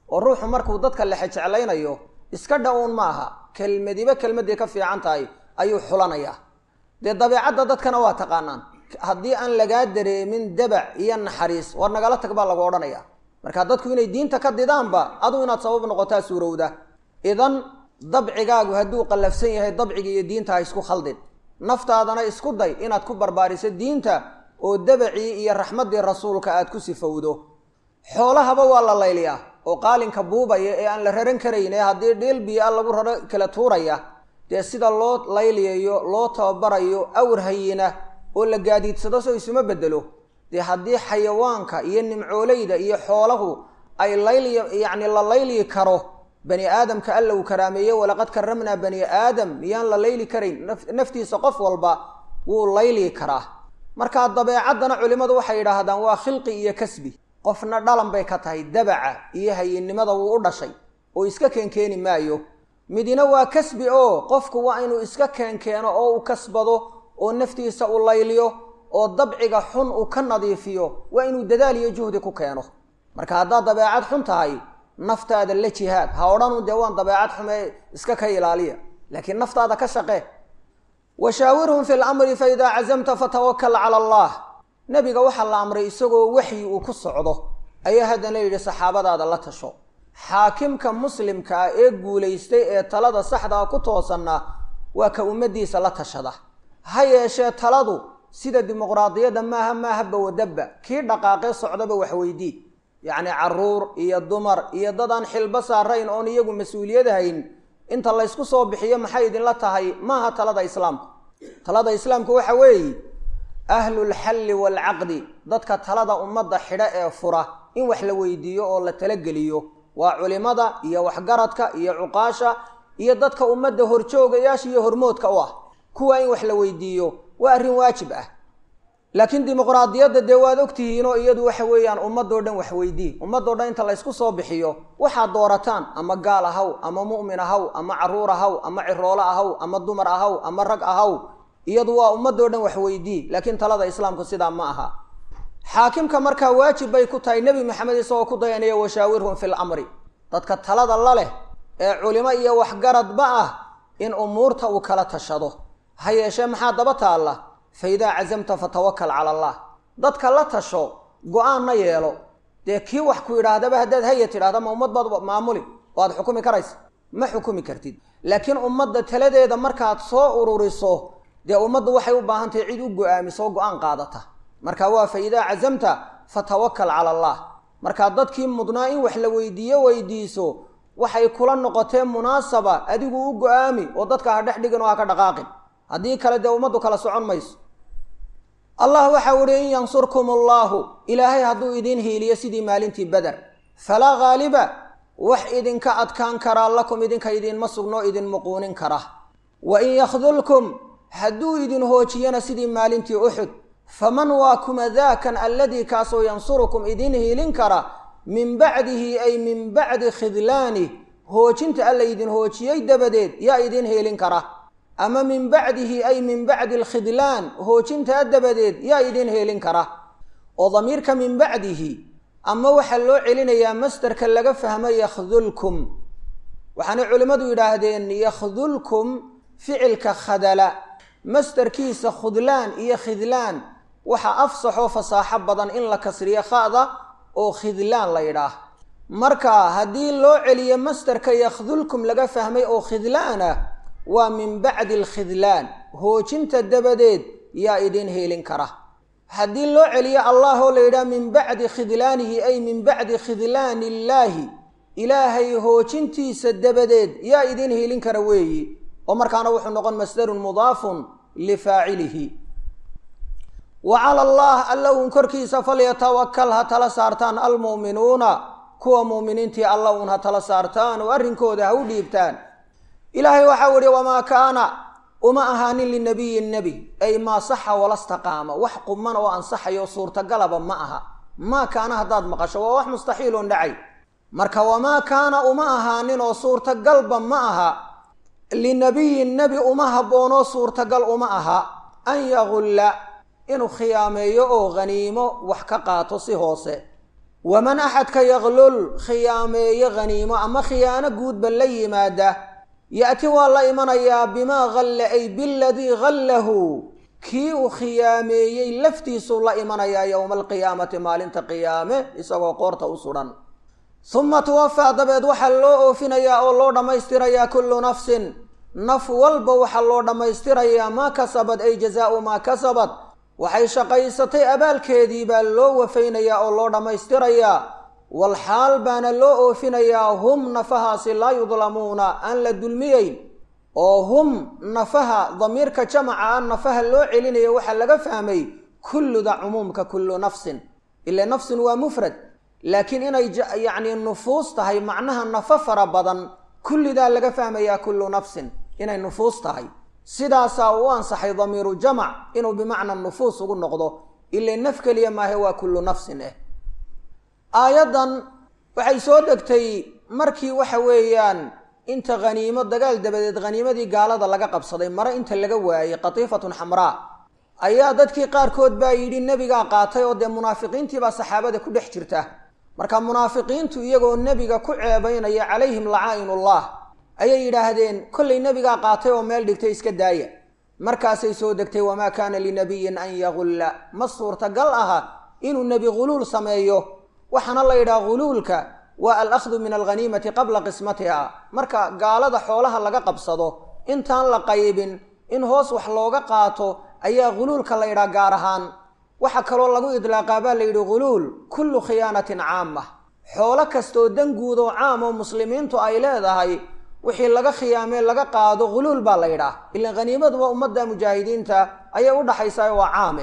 oo ruuxu markuu dadka lexe jeclaynayo iska dha-uun ma aha kelmadiba kelmadii ka fiican tahay ayuu xulanayaa dee dabeecadda dadkana waa taqaanaan haddii aan lagaa dareemin dabac iyo naxariis war nagala tag baa lagu odhanaya marka dadku inay diinta ka didaanba aduu inaad sabab noqotaa suurowda idan dabcigaagu hadduu qallafsan yahay dabciga iyo diinta ha isku khaldin naftaadana isku day inaad ku barbaariso diinta oo dabacii iyo raxmaddii rasuulka aad ku sifowdo xoolahaba waa la layliyaa oo qaalinka buubaya ee aan la raran karayn ee haddii dhiil biyo-a lagu raro kala tuuraya dee sida loo layliyayo loo tababarayo awr hayina oo la gaadiidsado soo isuma bedelo dee haddii xayawaanka iyo nimcooleyda iyo xoolahu ay layli yacni la layli karo bani aadamka alla uu karaameeye walaqad karamnaa bani aadam miyaan la layli karayn naftiisa qof walba wuu layli karaa markaa dabeecaddana culimmadu waxay yidhaahdaan waa khilqi iyo kasbi qofna dhalan bay ka tahay dabaca iyo hayinnimada wuu u dhashay oo iska keenkeeni maayo midina waa kasbi oo qofku waa inuu iska keenkeeno oo u kasbado oo naftiisa u layliyo oo dabciga xun uu ka nadiifiyo waa inuu dadaal iyo juhdi ku keeno marka haddaad dabeecad xun tahay naftaada la jihaad ha odhanu dee waan dabeecad xumee iska ka ilaaliya laakiin naftaada ka shaqee washaawirhum fi lamri fa idaa cazamta fatawakal cala allah nebiga waxaa la amray isagoo waxyi uu ku socdo ayaa haddana yidhi saxaabadaada la tasho xaakimka muslimka ah ee guulaystay ee talada saxdaa ku toosanna waa ka ummaddiisa la tashada ha yeeshee taladu sida dimuqraadiyadda maaha maaha bawadabba kii dhaqaaqee socdaba waxweydii yacni caruur iyo dumar iyo dad aan xilbo saarayn oon iyagu mas-uuliyad hayn inta laysku soo bixiyo maxay idinla tahay maaha talada islaamku talada islaamku waxa weeye ahlulxalli waalcaqdi dadka talada ummadda xidho ee fura in wax la weydiiyo oo la talageliyo waa culimada iyo waxgaradka iyo cuqaasha iyo dadka ummadda horjoogayaasha iyo hormoodka u ah kuwa in wax la weydiiyo waa arrin waajib ah laakiin dimuqraadiyadda dee waad ogtihiinoo iyadu waxa weeyaan ummadoo dhan wax weydii ummadoo dhan inta laysku soo bixiyo waxaad doorataan ama gaal ahaw ama mu'min ahaw ama caruur ahaw ama ciroolo ahaw ama dumar ahaw ama rag ahaw iyadu waa ummadoo dhan wax weydii laakiin talada islaamku sidaa ma aha xaakimka markaa waajib bay ku tahay nebi maxamed isagoo ku dayanaya washaawirhum fi lamri dadka talada la leh ee culimo iyo waxgaradba ah in umuurta uu kala tashado ha yeeshee maxaa daba taalla fa idaa cazamta fatawakal cala allah dadka la tasho go-aanna yeelo dee kii wax ku yidhaahdaba haddaad haya tidhahda ma ummad baad maamuli oo aad xukumi karaysa ma xukumi kartid laakiin ummadda taladeeda markaad soo ururiso dee ummaddu waxay u baahan tahay cid u go-aamiso oo go-aan qaadata marka waa fa idaa cazamta fatawakal cala allah markaa dadkii mudnaa in wax la weydiiyo weydiiso waxay kula noqotee munaasaba adigu u go-aami oo dadka ha dhex dhigin oo ha ka dhaqaaqin haddii kale dee ummaddu kala socon mayso allah waxau ihi in yansurkum allaahu ilaahay hadduu idiin hiiliyo sidii maalintii beder falaa haaliba wax idinka adkaan karaa lakum idinka idiinma sugnoo idin muquunin kara wa in yakhdulkum hadduu idin hoojiyana sidii maalintii uxud faman waa kuma daakan alladii kaasoo yansurukum idiin hiilin kara min bacdihi ay min bacdi khidlaanih hoojinta alla idin hoojiyey dabadeed yaa idiin hiilin kara ama min bacdihi ay min bacdi alkhidlaan hoojintaa dabadeed yaa idiin heelin kara oo damiirka min bacdihi ama waxaa loo celinayaa masderka laga fahmo yakhdulkum waxaanay culimmadu yidhaahdeen yakhdulkum ficilka khadala masderkiisa khudlaan iyo khidlaan waxaa afsaxoo fasaaxo badan in la kasriyo kha'da oo khidlaan la yidhaah marka haddii loo celiyo masderka yakhdulkum laga fahmay oo khidlaan ah waa min bacdi alkhidlaan hoojinta dabadeed yaa idiin heelin kara haddii loo celiyo allah oo la yidhaha min bacdi khidlaanihi ay min bacdi khidlaani illaahi ilaahay hoojintiisa dabadeed yaa idiin heelin kara weeyi oo markaana wuxuu noqon masdarun mudaafun lifaacilihi wa cala allah alla uun korkiisa falyatawakal ha tala saartaan almu'minuuna kuwa mu'miniintii alla uun ha tala saartaan oo arrinkooda ha u dhiibtaan ilaahay waxau ihi wamaa kaana uma ahaanin linabiyin nebi ay maa saxa walastaqaama wax quman oo ansaxayo suurtagalaba ma aha maa kaana haddaad maqasho waa wax mustaxiiloon dhacay marka wamaa kaana uma ahaanin oo suurtagalba ma aha linabiyin nebi uma habboonoo suurtagal uma aha an yagulla inuu khiyaameeyo oo haniimo wax ka qaato si hoose waman axadka yaqlul khiyaameeye haniimo ama khiyaano guudba la yimaada ya'ti waa la imanayaa bimaa halla ay biladii hallahu kii uu khiyaameeyey laftiisuu la imanayaa yowma alqiyaamati maalinta qiyaame isagoo qoorta u sudhan suma tuwafaa dabeed waxaa loo oofinayaa oo loo dhammaystirayaa kullu nafsin naf walba waxaa loo dhammaystirayaa maa kasabad ay jazaau maa kasabad waxay shaqaysatay abaalkeedii baa loo wafaynayaa oo loo dhammaystirayaa walxaal baana loo oofinayaa hum nafahaasi laa yudlamuuna aan la dulmiyeyn oo hum nafaha damiirka jamaca a nafaha loo celinayo waxaa laga fahmay kulluda cumuumka kullu nafsin ila nafsin waa mufrad laakiin inay yacni nufuus tahay macnaha nafo fara badan kullidaa laga fahmayaa kullu nafsin inay nufuus tahay sidaasaa u ansaxay damiiru jamac inuu bimacna nufuus ugu noqdo ila naf keliya maahe waa kullu nafsin eh aayaddan waxay soo degtay markii waxa weeyaan inta haniimo dagaal dabadeed haniimadii gaalada laga qabsaday mare inta laga waayey qatiifatun xamraa ayaa dadkii qaarkood baa yidhi nebigaa qaatay oo dee munaafiqiintiibaa saxaabada ku dhex jirta marka munaafiqiintu iyagoo nebiga ku ceebaynaya calayhim lacaa'inullah ayay yidhaahdeen kollay nebigaa qaatay oo meel dhigtay iska daaya markaasay soo degtay wamaa kaana linabiyin an yagulla ma suurtagal aha inuu nebi huluul sameeyo waxaana la yidhaha huluulka waa alakhdu min alghaniimati qabla qismatiha marka gaalada xoolaha laga qabsado intaan la qaybin in hoos wax looga qaato ayaa huluulka la yidhaha gaar ahaan waxaa kaloo lagu idlaaqaa baa la yidhi huluul kullu khiyaanatin caama xoolo kastaoo dan guud oo caam oo muslimiintu ay leedahay wixii laga khiyaamee laga qaado huluul baa la yidhaah ilaan haniimaduba ummadda mujaahidiinta ayay u dhaxaysaa waa caame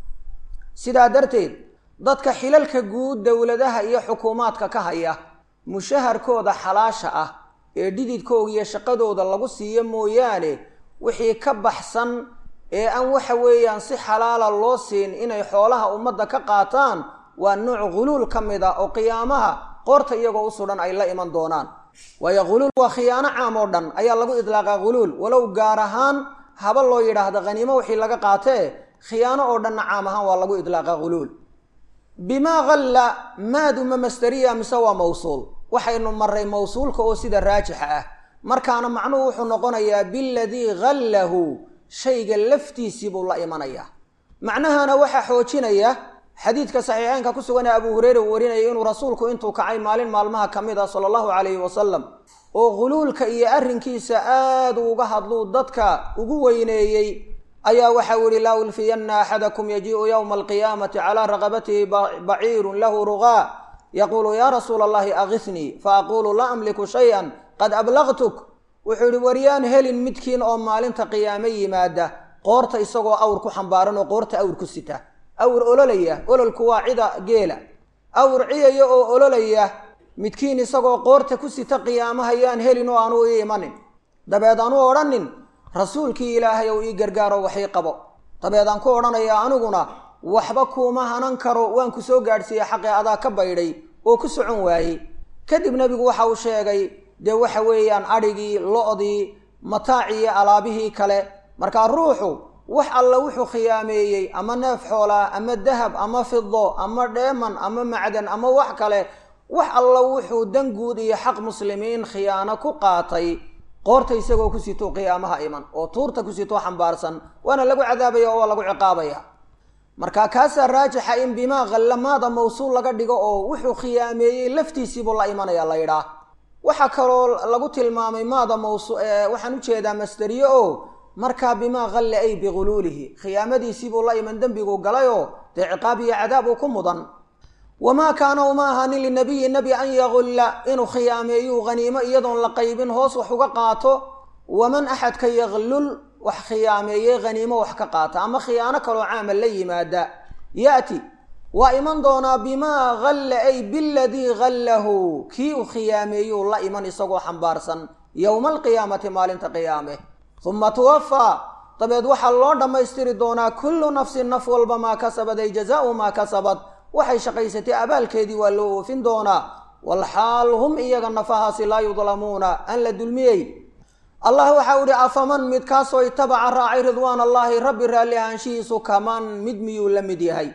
sidaa darteed dadka xilalka guud dowladaha iyo xukuumaadka ka haya mushaharkooda xalaasha ah ee dhididkooga iyo shaqadooda lagu siiyo mooyaane wixii ka baxsan ee aan waxa weeyaan si xalaala loo siin inay xoolaha ummadda ka qaataan waa nooc huluul ka mid a oo qiyaamaha qoorta iyagoo u sudhan ay la iman doonaan waayo huluul waa khiyaano caam oo dhan ayaa lagu idlaaqaa huluul walow gaar ahaan haba loo yidhaahda khaniimo wixii laga qaatee khiyaano oo dhanna caam ahaan waa lagu idlaaqaa huluul bimaa halla maaduma masteriya mise waa mawsuul waxaynu maray mawsuulka oo sida raajixa ah markaana macnuhu wuxuu noqonayaa biladii hallahu shayga laftiisii buu la imanayaa macnahana waxaa xoojinaya xadiidka saxiixeynka ku sugan ee abuu hureyre uu warinayay inuu rasuulku intuu kacay maalin maalmaha ka mid ah sala allahu calayhi wasalam oo huluulka iyo arrinkiisa aad uga hadluu dadka ugu weyneeyey ayaa waxau yihi laa ulfiyanna axadakum yajii'u yowma alqiyaamati calaa raqabatihi baciirun lahu rugaa yaquulu yaa rasuula allahi akisnii faaquulu laa amliku shay-an qad ablaqtuk wuxuu yihi waryaan helin midkiin oo maalinta qiyaame yimaada qoorta isagoo awr ku xambaaran oo qoorta awr ku sita awr ololaya ololku waa cida geela awr ciyaya oo ololaya midkiin isagoo qoorta ku sita qiyaamaha yaan helin oo aanu ii imanin dabeed aanu odhanin rasuulkii ilaahay ou ii gargaaro waxii qabo dabeed aan ku odhanayaa aniguna waxba kuuma hanan karo waan ku soo gaadhsiiyey xaqii adaa ka baydhay oo ku socon waayey kadib nebigu waxa uu sheegay dee waxa weeyaan adhigii lo-dii mataacii iyo alaabihii kale markaa ruuxu wax alla wuxuu khiyaameeyey ama neef xoolaa ama dahab ama fido ama dheeman ama macdan ama wax kale wax alla wuxuu dan guud iyo xaq muslimiin khiyaano ku qaatay qoorta isagoo ku sito qiyaamaha iman oo tuurta ku sitoo xambaarsan waana lagu cadaabaya oo waa lagu ciqaabaya marka kaasaa raajixa in bimaa khallamaada mawsuul laga dhigo oo wuxuu khiyaameeyey laftiisiibuu la imanaya la yidhaah waxaa kaloo lagu tilmaamay maada mawsu waxaan ujeedaa masteriye oo markaa bimaa halle ay bihuluulihi khiyaamadiisiibuu la iman dembiguu galayoo dee ciqaab iyo cadaab uu ku mudan wamaa kaana uma ahaanin linabiyi nebi an yagulla inuu khiyaameeyuu haniimo iyadoon la qaybin hoos wax uga qaato waman axadka yaglul wax khiyaameeyey haniimo wax ka qaata ama khiyaano kaloo caama la yimaada ya'ti waa iman doonaa bimaa halla ay biladii hallahu kii uu khiyaameeyuu la iman isagoo xambaarsan yowma alqiyaamati maalinta qiyaame uma tuwafaa dabeed waxaa loo dhammaystiri doonaa kullu nafsin naf walba maa kasabad ay jazaau maa kasabad waxay shaqaysatay abaalkeedii waa loo oofin doonaa walxaal hum iyaga nafahaasi laa yudlamuuna aan la dulmiyey allah waxau ihi afaman midkaasoo itabaca raacay ridwaan allaahi rabbi raalli ahaanshihiisu kaman mid miyuu la mid yahay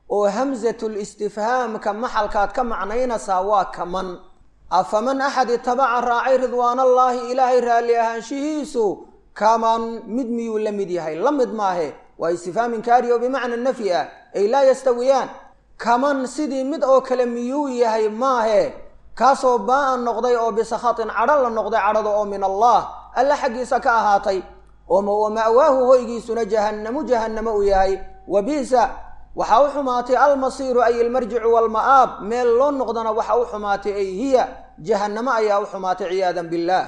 oo hamsatul istifhaamka maxalkaad ka macnaynaysaa waa kaman afaman axad itabaca raacay ridwaanallaahi ilaahay raalli ahaanshihiisu kaman mid miyuu la mid yahay la mid maahe waa istifhaam inkaari oo bimacna nafyi ah ay laa yastawiyaan kaman sidii mid oo kale miyuu yahay maahe kaasoo baa-an noqday oo bisakhatin cadho la noqday cadhada oo min allah alla xaggiisa ka ahaatay oo ma'waahu hoygiisuna jahannamu jahannamo u yahay wa bisa waxaa u xumaatay almasiiru ay ilmarjicu waalma'aab meel loo noqdana waxa u xumaatay ay hiya jahannamo ayaa u xumaatay ciyaadan billaah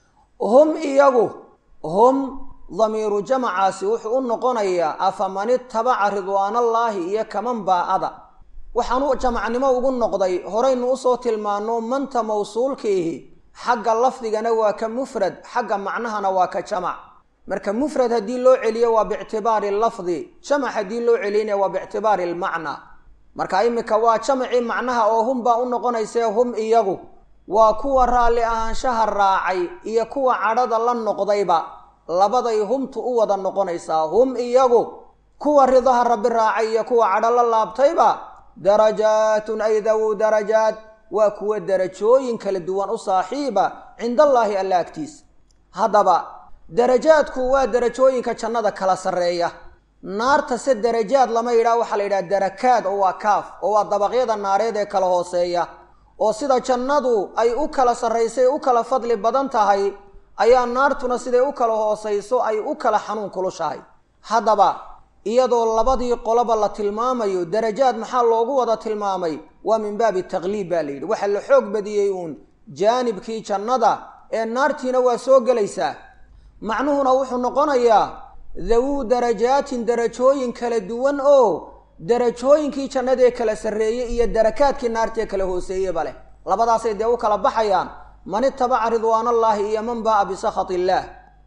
hum iyagu hum damiiru jamacaasi wuxuu u noqonayaa afaman itabaca ridwaanallaahi iyo kaman baa-ada waxaan u jamacnimo ugu noqday horaynu usoo tilmaano manta mawsuulkiihi xagga lafdigana waa ka mufrad xagga macnahana waa ka jamac marka mufrad haddii loo celiyo waa biictibaari lafdi jamac haddii loo celiyana waa biictibaari lmacna marka imika waa jamacii macnaha oo hum baa u noqonaysee hum iyagu waa kuwa raalli ahaanshaha raacay iyo kuwa cadhada la noqdayba labaday humtu u wada noqonaysaa hum iyagu kuwa ridaha rabbi raacay iyo kuwa cadho la laabtayba darajaatun ay dawu darajaat waa kuwa darajooyin kala duwan u saaxiiba cinda allaahi alla agtiisa haddaba darajaadku waa darajooyinka jannada kala sarreeya naarta se darajaad lama yidhaha waxaa la yidhaha darakaad oo waa kaaf oo waa dabaqyada naareed ee kala hooseeya oo sida jannadu ay u kala sarraysay u kala fadli badan tahay ayaa naartuna siday u kala hoosayso ay u kala xanuun kulushahay haddaba iyadoo labadii qoloba la tilmaamayo darajaad maxaa loogu wada tilmaamay waa min baabi taqliib baa la yidhi waxaa la xoog badiyey uun jaanibkii jannada ee naartiina waa soo gelaysaa macnuhuna wuxuu noqonayaa dawuu darajaatin darajooyin kala duwan oo darajooyinkii jannadaee kala sarreeyey iyo darakaadkii naartaee kala hooseeyeba leh labadaasay dee u kala baxayaan man itabaca ridwaanallaahi iyo man baa'a bisakhat illaah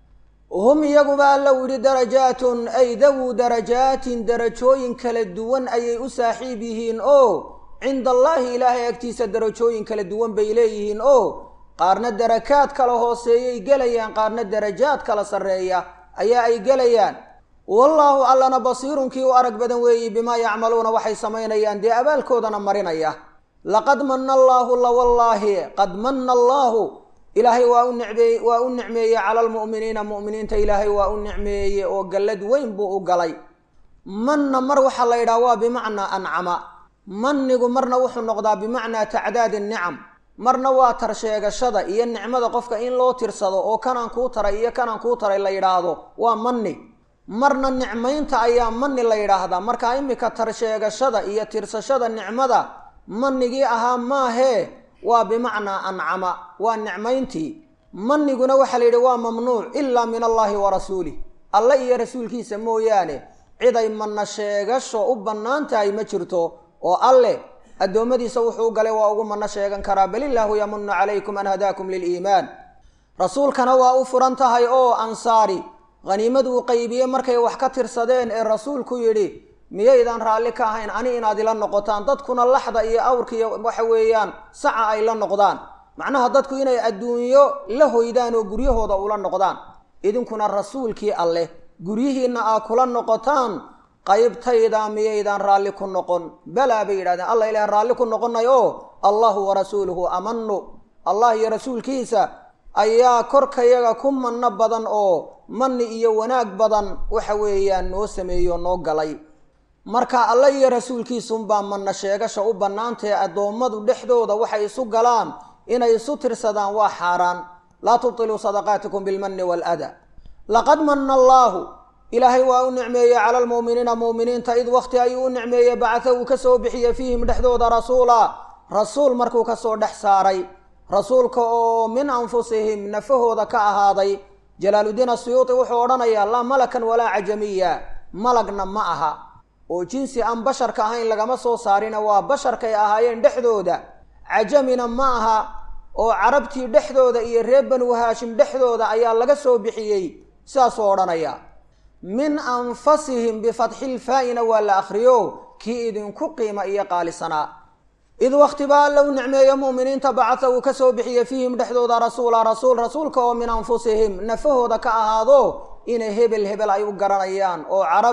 hum iyaguba alla u yidhi darajaatun ay dawuu darajaatin darajooyin kala duwan ayay u saaxiib yihiin oo cinda allaahi ilaahay agtiisa darajooyin kala duwan bay leeyihiin oo qaarna darakaad kala hooseeyay gelayaan qaarna darajaad kala sarreeya ayaa ay gelayaan wallaahu allana basiirunkii u arag badan weeyi bimaa yacmaluuna waxay samaynayaan dee abaalkoodana marinaya laqad manna allaahu la wallaahi qad manna allaahu ilaahay waa u nicmeeye waa u nicmeeyey cala almu'miniina mu'miniinta ilaahay waa u nicmeeyey oo gallad weyn buu u galay manna mar waxaa la yidhaha waa bimacnaa ancama mannigu marna wuxuu noqdaa bimacnaa tacdaadi nicam marna waa tar sheegashada iyo nicmada qofka in loo tirsado oo kanaan kuu taray iyo kanaan kuu taray la yidhaahdo waa manni marna nicmaynta ayaa manni la yidhaahdaa marka imika tar sheegashada iyo tirsashada nicmada mannigii ahaa maahee waa bimacnaa ancama waa nicmayntii manniguna waxaa la yidhi waa mamnuuc ilaa min allaahi wa rasuulih alle iyo rasuulkiisa mooyaane cid ay manna sheegasho u bannaan tahay ma jirto oo alleh addoommadiisa wuxuu galay waa ugu manno sheegan karaa bal illaahu yamunu calaykum an hadaakum liliimaan rasuulkana waa u furan tahay oo ansaari haniimadu uu qaybiye markay wax ka tirsadeen ee rasuulku yidhi miyaydaan raalli ka ahayn ani inaad ila noqotaan dadkuna laxda iyo awrka iyo waxa weeyaan saca ay la noqdaan macnaha dadku inay adduunyo la hoydaan oo guryahooda ula noqdaan idinkuna rasuulkii alleh guryihiinna aa kula noqotaan qaybtayda miyaydaan raalli ku noqon balaa bay yidhahdeen allah ilaah raalli ku noqonay oo allahu wa rasuuluhu amanu allah iyo rasuulkiisa ayaa korkayaga ku manno badan oo manni iyo wanaag badan waxa weeyaan noo sameeyo noo galay marka alla iyo rasuulkiisunbaa manna sheegasha u bannaantahe addoommadu dhexdooda waxay isu galaan inay isu tirsadaan waa xaaraan laa tubtiluu sadaqaatikum bilmanni waaladaa laqad manna allaahu ilaahay waa u nicmeeyey cala almu'miniina mu'miniinta id wakhti ayuu u nicmeeyey bacata uu ka soo bixiyey fiihim dhexdooda rasuula rasuul markuu ka soo dhex saaray rasuulka oo min anfusihim nafahooda ka ahaaday jalaaluddiin asuyuuti wuxuu odhanayaa laa malakan walaa cajamiya malagna ma aha oo jinsi aan basharka ahayn lagama soo saarina waa basharkay ahaayeen dhexdooda cajamina ma aha oo carabtii dhexdooda iyo reer banu haashim dhexdooda ayaa laga soo bixiyey sidaasuu odhanaya min anfasihim bifatxilfaa-ina waa la akhriyo kii idinku qiima iyo qaalisanaa id wakhti baa alla u nicmeeyo mu'miniinta bacata uu ka soo bixiyey fiihim dhexdooda rasuula rasuul rasuulka oo min anfusihim nafahooda ka ahaado inay hebel hebel ay u garanayaan oo carab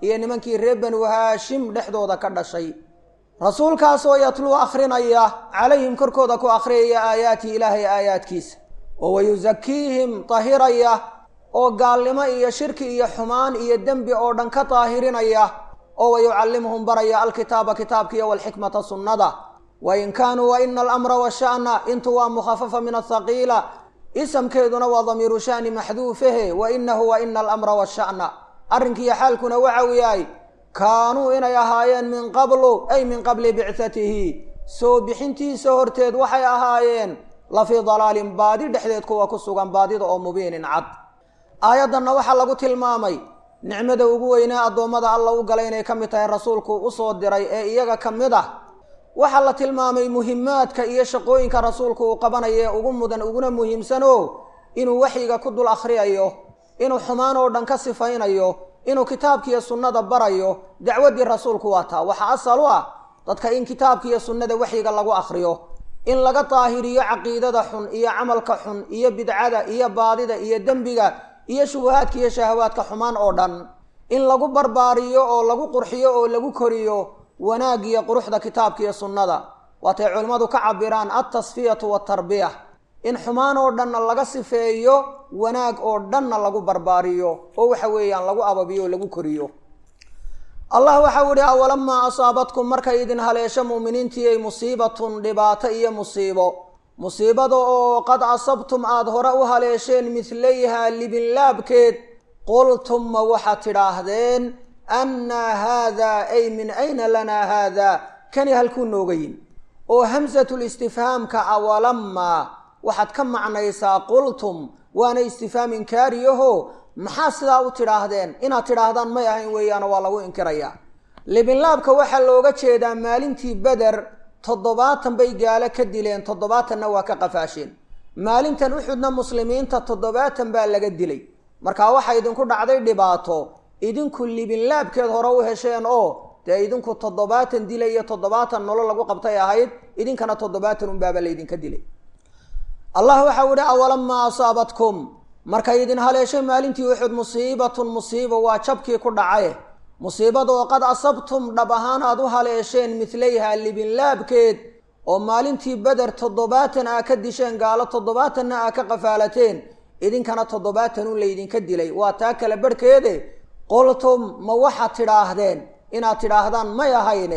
iyo nimankii reer banu haashim dhexdooda ka dhashay rasuulkaasoo yatluu akhrinaya calayhim korkooda ku akhriyaya aayaati ilaahay aayaadkiisa oo wayusakiihim tahiraya oo gaalnimo iyo shirki iyo xumaan iyo dembi oo dhan ka daahirinaya oo wayucallimuhum baraya alkitaaba kitaabkiiyo walxikmata sunnada wain kaanuu waina alamra washa'na intu waa mukhafafa min athaqiila isamkeeduna waa damiiru sha'ni maxduufahe wa inahu wa ina alamra washa'na arrinkiiyo xaalkuna waxa uu yahay kaanuu inay ahaayeen min qablu ay min qabli bicatihi soo bixintiisa horteed waxay ahaayeen la fii dalaalin baadi dhexdeed kuwa ku sugan baadida oo mubiinin cad aayaddanna waxaa lagu tilmaamay nicmada ugu weynee addoommada alla u galay inay ka mid tahay rasuulku usoo diray ee iyaga ka mid ah waxaa la tilmaamay muhimaadka iyo shaqooyinka rasuulku uu qabanayo ee ugu mudan uguna muhiimsano inuu waxyiga ku dul akhriyayo inuu xumaan oo dhan ka sifaynayo inuu kitaabkiiyo sunnada barayo dacwaddii rasuulku waa taa waxaa asal u ah dadka in kitaabkiiyo sunnada waxyiga lagu akhriyo in laga daahiriyo caqiidada xun iyo camalka xun iyo bidcada iyo baadida iyo dembiga iyo shubuhaadka iyo shahawaadka xumaan oo dhan in lagu barbaariyo oo lagu qurxiyo oo lagu koriyo wanaag iyo quruxda kitaabka iyo sunnada waatay culimmadu ka cabiraan altasfiyatu waatarbiya in xumaan oo dhanna laga sifeeyo wanaag oo dhanna lagu barbaariyo oo waxa weeyaan lagu ababiyo oo lagu koriyo allah waxau ihi awalamaa asaabatkum markay idin haleesho mu'miniintiiyay musiibatun dhibaato iyo musiibo musiibada oo qad asabtum aada hore u haleesheen midlayhaa libinlaabkeed qultum ma waxaad tidhaahdeen annaa haadaa ay min ayna lanaa haadaa kani halkuu nooga yin oo hamsatul istifhaamka awalamaa waxaad ka macnaysaa qultum waana istifhaam inkaariyaho maxaa sidaa u tidhaahdeen inaad tidhaahdaan may ahayn weeyaano waa lagu inkirayaa libinlaabka waxaa looga jeedaa maalintii beder toddobaatan bay gaalo ka dileen toddobaatanna waa ka qafaasheen maalintan uxudna muslimiinta toddobaatan baa laga dilay markaa waxaa idinku dhacday dhibaato idinku libinlaabkeed hore u hesheen oo dee idinku toddobaatan dila iyo toddobaatan nolol lagu qabtay ahayd idinkana toddobaatan unbaaba laydinka dilay allah waxau ihi awalamaa asaabatkum markay idin haleeshay maalintii uxud musiibatun musiibo waa jabkii ku dhacaye musiibada oo qad asabtum dhab ahaan aad u haleesheen midlayhaa libinlaabkeed oo maalintii beder toddobaatan aa ka disheen gaalo toddobaatanna aa ka qafaalateen idinkana toddobaatan un laydinka dilay waa taa kale barhkeede qultum ma waxaad tidhaahdeen inaad tidhaahdaan may ahayne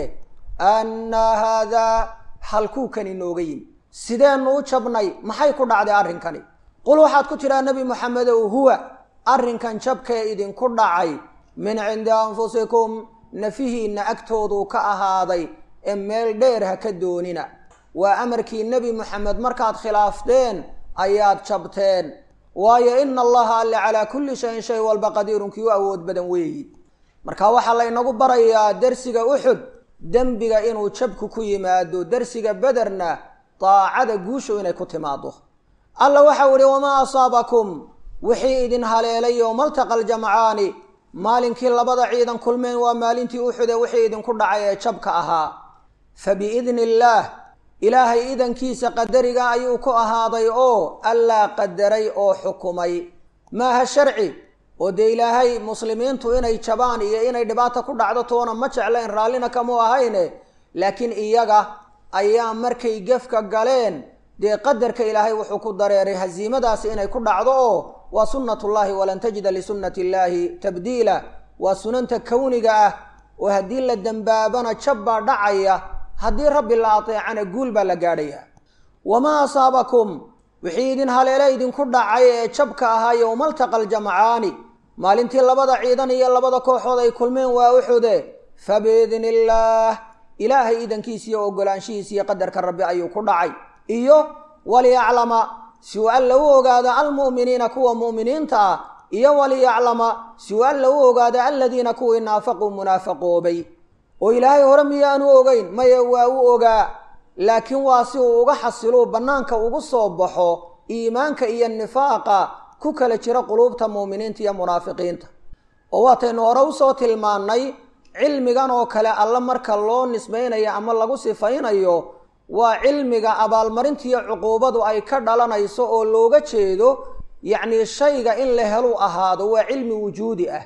annaa haadaa halkuukani nooga yimi sideennu u jabnay maxay ku dhacday arrinkani qul waxaad ku tidhaha nebi moxamedow huwa arrinkan jabkee idinku dhacay min cindi anfusikum nafihiinna agtooduu ka ahaaday ee meel dheer ha ka doonina waa amarkii nebi moxamed markaad khilaafteen ayaad jabteen waayo ina allaha alle calaa kulli shayin shay walba qadiirun kii u awood badan weeyi marka waxaa laynagu barayaa dersiga uxud dembiga inuu jabku ku yimaado dersiga bederna daacada guushu inay ku timaado alla waxau ihi wamaa asaabakum wixii idin haleelay yowmaltaqa aljamcaani maalinkii labada ciidan kulmeen waa maalintii uxude wixii idinku dhacay ee jabka ahaa fa biidni illaah ilaahay idankiisa qadariga ayuu ku ahaaday oo allaa qadaray oo xukumay maaha sharci oo dee ilaahay muslimiintu inay jabaan iyo inay dhibaata ku dhacdo toona ma jeclayn raallina kamuu ahayne laakiin iyaga ayaa markay gefka galeen dee qadarka ilaahay wuxuu ku dareeray hasiimadaasi inay ku dhacdo oo waa sunnatullaahi walan tajida lisunnati illaahi tabdiila waa sunanta kowniga ah oo haddii la dembaabana jab baa dhacaya haddii rabbi la ateecana guul baa la gaadhaya wamaa asaabakum wixii idin haleele idinku dhacay ee jabka ahaa yowmaltaqa aljamcaani maalintii labada ciidan iyo labada kooxood ay kulmeen waa uxude fa biidni illaah ilaahay idankiisa iyo ogolaanshihiisa iyo qadarka rabbi ayuu ku dhacay iyo waliyaclama si uu alla u ogaado almu'miniina kuwa mu'miniinta ah iyo waliyaclama si uu alla u ogaado aladiina kuwii naafaquu munaafaqoobay oo ilaahay hore miyaanu ogeyn maye waa u ogaa laakiin waa si uu uga xasiluu bannaanka ugu soo baxo iimaanka iyo nifaaqa ku kala jira quluubta mu'miniinta iyo munaafiqiinta oo waataynu hore usoo tilmaannay cilmigan oo kale alla marka loo nisbaynayo ama lagu sifaynayo waa cilmiga abaalmarintiiyo cuquubadu ay ka dhalanayso oo looga jeedo yacnii shayga in la helu ahaado waa cilmi wujuudi ah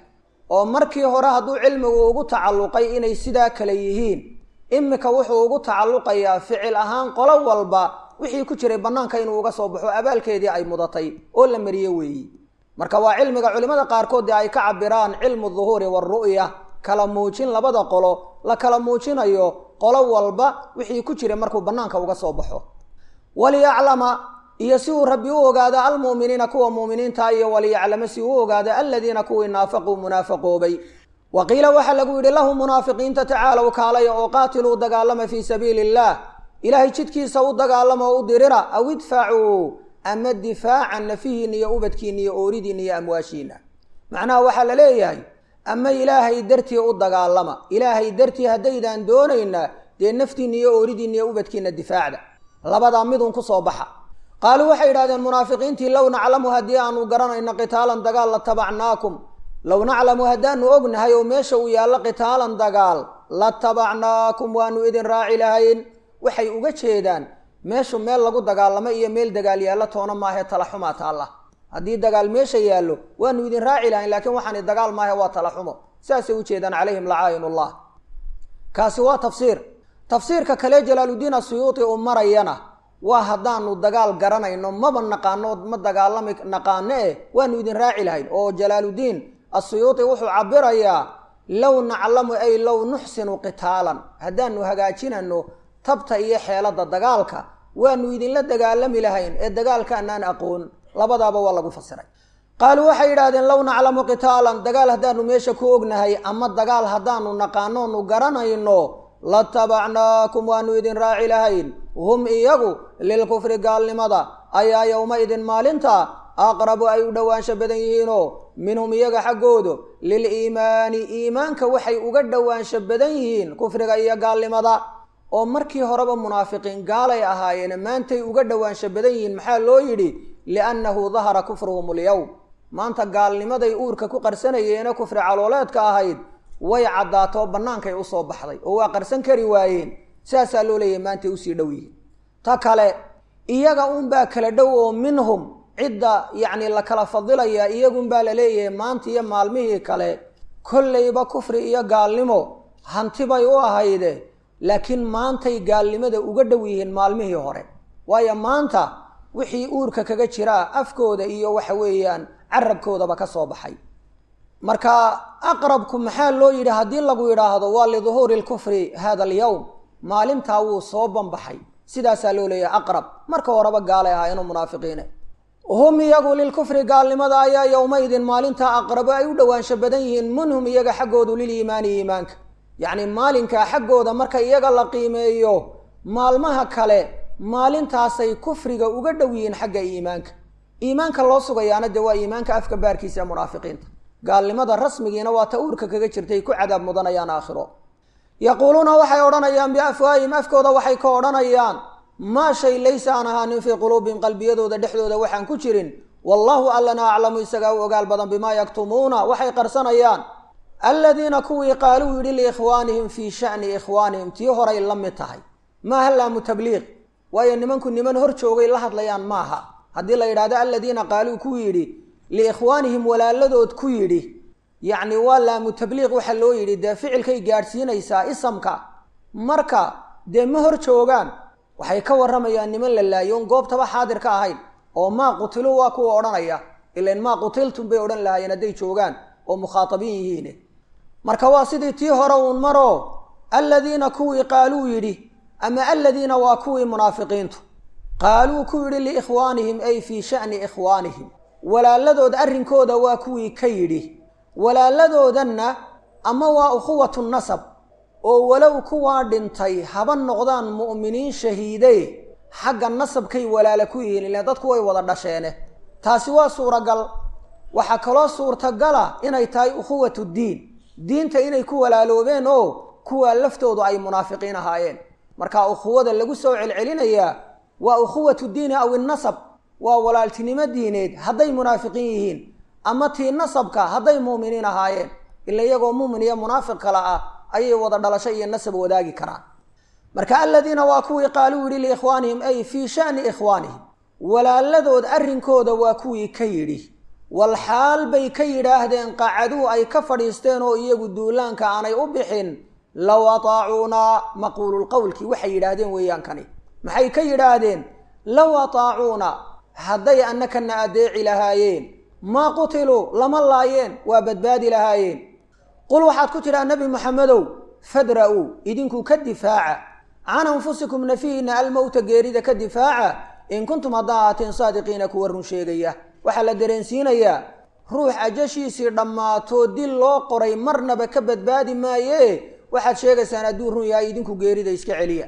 oo markii hore hadduu cilmigu ugu tacalluqay inay sidaa kale yihiin imika wuxuu ugu tacalluqayaa ficil ahaan qolo walba wixii ku jiray bannaanka inuu uga soo baxo abaalkeedii ay mudatay oo la mariye weeyi marka waa cilmiga culimmada qaarkood dee ay ka cabiraan cilmu duhuuri waaru'ya kala muujin labada qolo la kala muujinayo qolo walba wixii ku jiray markuu bannaanka uga soo baxo waliyaclama iyo si uu rabbi u ogaado almu'miniina kuwa mu'miniinta iyo waliyaclama si uu ogaado aladiina kuwii naafaquu munaafaqoobay wa qiila waxaa lagu yidhi lahum munaafiqiinta tacaalow kaalaya oo qaatiluu dagaalama fii sabiili illaah ilaahay jidkiisa u dagaalama oo u dirira aw idfacuu ama difaacan nafihiina iyo ubadkiina iyo ooridiina iyo amwaashiina macnaha waxaa la leeyahay ama ilaahay dartii u dagaalama ilaahay dartii haddaydaan doonaynaa dee naftiina iyo ooridiina iyo ubadkiina difaacda labadaa midun ku soo baxa qaaluu waxay yidhahdeen munaafiqiintii low naclamu haddii aanu garanayno qitaalan dagaal la tabacnaakum low naclamu haddaanu ognahay oo meesha uu yaallo qitaalan dagaal la tabacnaakum waanu idin raaci lahayn waxay uga jeedaan meeshu meel lagu dagaalamo iyo meel dagaal yaallo toona maahe talaxumaa taalla haddii dagaal meesha yaallo waanu idin raaci lahayn laakiin waxaani dagaal maahe waa talaxumo saasay ujeedaan calayhim lacaayinullah kaasi waa tafsiir tafsiirka kale jalaaludiin asuyuuti uu marayana waa haddaanu dagaal garanayno maba naqaano ma dagaalami naqaano eh waanu idin raaci lahayn oo jalaaludiin asuyuuti wuxuu cabirayaa low naclamu ay low nuxsinu qitaalan haddaanu hagaajinano tabta iyo xeelada dagaalka waanu idinla dagaalami lahayn ee dagaalkaanaan aqoon labadaaba waa lagu fasiray qaaluu waxay yidhahdeen low naclamu qitaalan dagaal haddaanu meesha ku ognahay ama dagaal haddaanu naqaanoonu garanayno latabacnaakum waanu idin raaci lahayn hum iyagu lilkufri gaalnimada ayaa yowma-idin maalinta aqrabu ay u dhowaansho badan yihiinoo minhum iyaga xaggoodu liliimaani iimaanka waxay uga dhowaansho badan yihiin kufriga iyo gaalnimada oo markii horeba munaafiqiin gaalay ahaayeen maantay uga dhowaansho badan yihiin maxaa loo yidhi liannahu dahara kufruhum alyowm maanta gaalnimaday uurka ku qarsanayeene kufri calooleedka ahayd way caddaato bannaankay usoo baxday oo waa qarsan kari waayeen saasaa loo leeyahay maantay usii dhow yihiin ta kale iyaga unbaa kala dhow oo minhum cidda yacni la kala fadilayaa iyagunbaa la leeyahay maanta iyo maalmihii kale kollayba kufri iyo gaalnimo hanti bay u ahayde laakiin maantay gaalnimada uga dhow yihiin maalmihii hore waayo maanta wixii uurka kaga jiraa afkooda iyo waxa weeyaan carabkoodaba ka soo baxay marka aqrabku maxaa loo yidhi haddii lagu yidhaahdo waa liduhuuri lkufri hada alyowm maalintaa wuu soo banbaxay sidaasaa loo leeyahay aqrab marka horeba gaalay ahaayeenoo munaafiqiine hum iyagu lilkufri gaalnimada ayaa yowmaydin maalintaa aqrabo ay u dhowaansho badan yihiin minhum iyaga xaggoodu liliimaani iimaanka yacni maalinkaa xaggooda marka iyaga la qiimeeyo maalmaha kale maalintaasay kufriga uga dhow yihiin xagga iimaanka iimaanka loo sugayaana dee waa iimaanka afka baarkiisa ee munaafiqiinta gaalnimada rasmigiina waa ta uurka kaga jirtay ku cadaab mudanayaan aakhiro yaquuluuna waxay odhanayaan biafwaahim afkooda waxay ka odhanayaan maa shay laysa aan ahaanin fii quluubihim qalbiyadooda dhexdooda waxaan ku jirin wallaahu allana aclamu isagaa u ogaal badan bimaa yaktumuuna waxay qarsanayaan aladiina kuwii qaaluu yidhi liikhwaanihim fii sha'ni ikhwaanihim tii horay la mid tahay maaha laamu tabliiq waayo nimanku niman hor joogay la hadlayaan maaha haddii la yidhahdo aladiina qaaluu ku yidhi liikhwaanihim walaaladood ku yidhi yacni waa laamu tabliiq waxa loo yidhi dee ficilkay gaadhsiinaysaa isamka marka dee ma hor joogaan waxay ka warramayaan niman la laayo on goobtaba xaadir ka ahayn oo maa qutiluu waa kuwa odhanaya ilan maa qutiltum bay odhan lahaayeen hadday joogaan oo mukhaatabiin yihiine marka waa sidii tii hore uun maro aladiina kuwii qaaluu yidhi ama aladiina waa kuwii munaafiqiintu qaaluu ku yidhi liikhwaanihim ay fii sha'ni ikhwaanihim walaaladood arrinkooda waa kuwii ka yidhi walaaladoodanna ama waa ukhuwatu nasab oo walow kuwaa dhintay haba noqdaan mu'miniin shahiide xagga nasabkay walaala ku yihiin ilaan dadku way wada dhasheene taasi waa suuragal waxaa kaloo suurtagala inay tahay ukhuwatu diin diinta inay ku walaaloobeen oo kuwaa laftoodu ay munaafiqiin ahaayeen marka ukhuwada lagu soo celcelinayaa waa ukhuwatu diini aw innasab waa walaaltinimo diineed hadday munaafiqiin yihiin ama tii nasabka hadday muuminiin ahaayeen ila iyagoo muumin iyo munaafiq kale ah ayay wada dhalasho iyo nasab wadaagi karaan marka aladiina waa kuwii qaaluu yidhi liikhwaanihim ay fii sha'ni ikhwaanihim walaaladood arrinkooda waa kuwii ka yidhi wal xaal bay ka yidhaahdeen qacaduu ay ka fadhiisteen oo iyagu duulaanka aanay u bixin low ataacuunaa maquululqowlkii waxay yidhaahdeen weeyaan kani maxay ka yidhaahdeen low ataacuuna hadday annakana adeeci lahaayeen maa qutiluu lama laayeen waa badbaadi lahaayeen qul waxaad ku tidhaa nebi moxamedow fadra-uu idinku ka difaaca can anfusikum nafihiina almowta geerida ka difaaca in kuntum haddaa ahaateen saadiqiina kuwa run sheegaya waxaa la dareensiinayaa ruux ajashiisii dhammaatoo dil loo qoray marnaba ka badbaadi maaye waxaad sheegaysaan hadduu run yahay idinku geerida iska celiya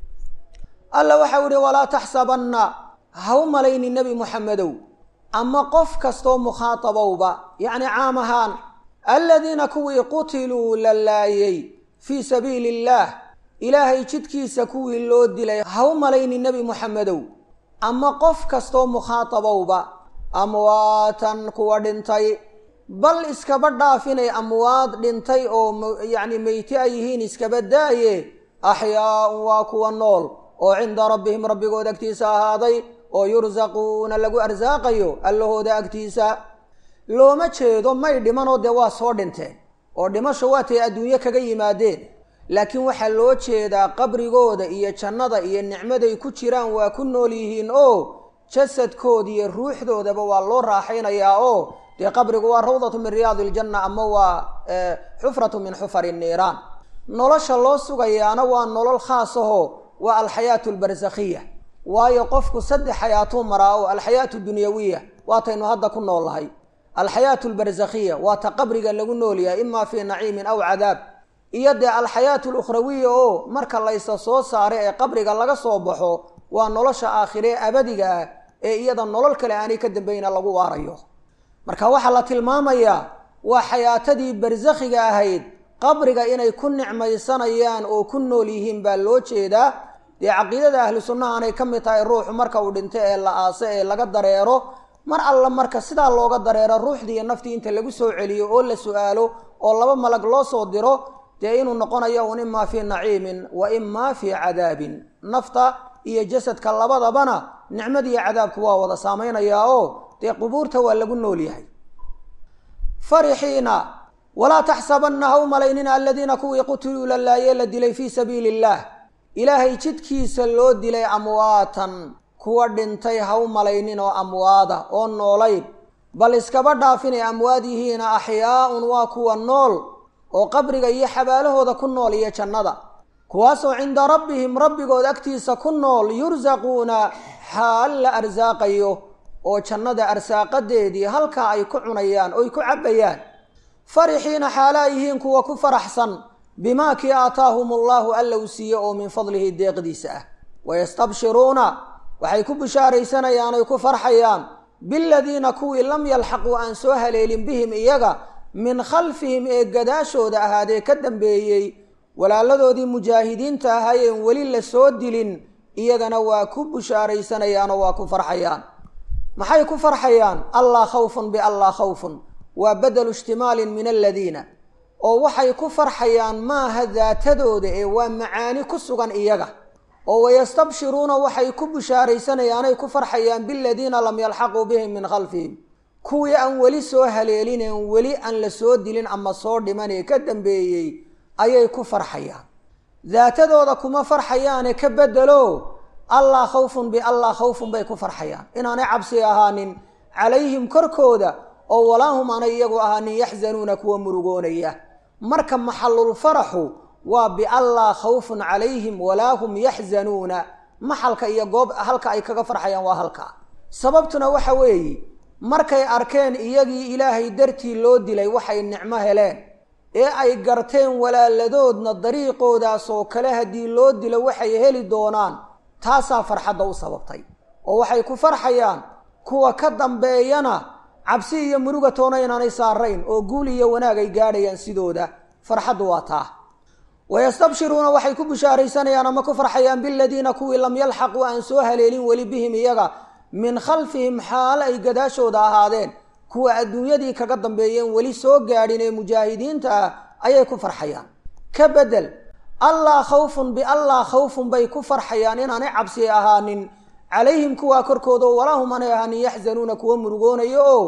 alla waxau ihi walaa taxsabanna ha u malayni nebi moxamedow ama qof kastoo mukhaatabowba yacni caam ahaan aladiina kuwii qutiluu la laayay fii sabiili illaah ilaahay jidkiisa kuwii loo dilay ha u malayni nebi moxamedow ama qof kastoo mukhaatabowba amwaatan kuwa dhintay bal iskaba dhaafinay amwaad dhintay oo yacni meyti ay yihiin iskaba daaye axyaaun waa kuwa nool oo cinda rabbihim rabbigood agtiisa ahaaday oo yursaquuna lagu arsaaqayo allahooda agtiisa looma jeedo may dhimanoo dee waa soo dhinteen oo dhimasho waatay adduunyo kaga yimaadeen laakiin waxaa loo jeedaa qabrigooda iyo jannada iyo nicmaday ku jiraan waa ku nool yihiin oo jasadkooda iyo ruuxdoodaba waa loo raaxaynayaa oo dee qabrigu waa rawdatu min riyaadi iljanna ama waa xufratu min xufari niiraan nolosha loo sugayaana waa nolol khaas aho waa alxayaatu albarsakhiya waayo qofku saddex xayaatuu maraa oo alxayaatu dunyawiya waataynu hadda ku nool lahay alxayaatu albarsakhiya waa ta qabriga lagu nool yahay imaa fii naciimin aw cadaab iyo dee alxayaatu alukhrawiya oo marka laysa soo saaray ee qabriga laga soo baxo waa nolosha aakhire ee abadiga ah ee iyada nolol kale aanay ka dambayna lagu waarayo marka waxaa la tilmaamayaa waa xayaatadii barsakhiga ahayd qabriga inay ku nicmaysanayaan oo ku nool yihiin baa loo jeedaa dee caqiidada ahlu sunnaha aanay ka mid tahay ruuxu marka uu dhinto ee la aase ee laga dareero mar alla marka sidaa looga dareero ruuxdii iyo naftii inta lagu soo celiyo oo la su-aalo oo laba malag loo soo diro dee inuu noqonayo un imaa fii naciimin wa imaa fii cadaabin nafta iyo jasadka labadabana nicmadiiyo cadaabku waa wada saamaynayaa oo dee qubuurta waa lagu nool yahay farixiina walaa taxsabanna ha u malaynina aladiina kuwii qutiluu la laayee la dilay fii sabiili illaah ilaahay jidkiisa loo dilay amwaatan kuwa dhintay ha u malaynin oo amwaada oo noolayn bal iskaba dhaafinay amwaad yihiina axyaaun waa kuwa nool oo qabriga iyo xabaalahooda ku nool iyo jannada kuwaasoo cinda rabbihim rabbigood agtiisa ku nool yursaquuna xaal la arsaaqayo oo jannada arsaaqadeedii halkaa ay ku cunayaan oy ku cabbayaan farixiina xaalaa yihiin kuwa ku faraxsan bimaa kii aataahum allaahu alla u siiye oo min fadlihi deeqdiisa ah wayastabshiruuna waxay ku bishaaraysanayaan oy ku farxayaan biladiina kuwii lam yalxaquu aan soo haleelin bihim iyaga min khalfihim ee gadaashooda ahaadee ka dambeeyey walaaladoodii mujaahidiinta ahaayeen weli la soo dilin iyagana waa ku bushaaraysanayaanoo waa ku farxayaan maxay ku farxayaan allaa khawfun biallaa khawfun waa badelu ishtimaalin min aladiina oo waxay ku farxayaan maaha daatadooda ee waa macaani ku sugan iyaga oo wayastabshiruuna waxay ku bushaaraysanayaanay ku farxayaan biladiina lam yalxaquu bihim min khalfihim kuwii aan weli soo haleelineen weli aan la soo dilin ama soo dhiman ee ka dambeeyey ayay ku farxayaan daatadooda kuma farxayaane ka bedelo allaa khawfun biallaa khawfun bay ku farxayaan inaanay cabsi ahaanin calayhim korkooda oo walaahum aanay iyagu ahaanin yaxzanuuna kuwa murugoonaya marka maxalul faraxu waa biallaa khawfun calayhim walaa hum yaxzanuuna maxalka iyo goob halka ay kaga farxayaan waa halka sababtuna waxa weeye markay arkeen iyagii ilaahay dartii loo dilay waxay nicmo heleen ee ay garteen walaaladoodna dariiqoodaas oo kale haddii loo dilo waxay heli doonaan taasaa farxadda u sababtay oo waxay ku farxayaan kuwa ka dambeeyana cabsi iyo muruga toona inaanay saarayn oo guul iyo wanaag ay gaadhayaan sidooda farxaddu waa taa wayastabshiruuna waxay ku bishaaraysanayaan ama ku farxayaan biladiina kuwii lam yalxaquu aan soo haleelin weli bihim iyaga min khalfihim xaalo ay gadaashooda ahaadeen kuwa adduunyadii kaga dambeeyeen weli soo gaadhin ee mujaahidiinta ah ayay ku farxayaan ka bedel allaa khawfun biallaa khawfun bay ku farxayaan inaanay cabsi ahaanin calayhim kuwaa korkooda oo walaa hum aanay ahaanin yaxzanuuna kuwa murugoonayo oo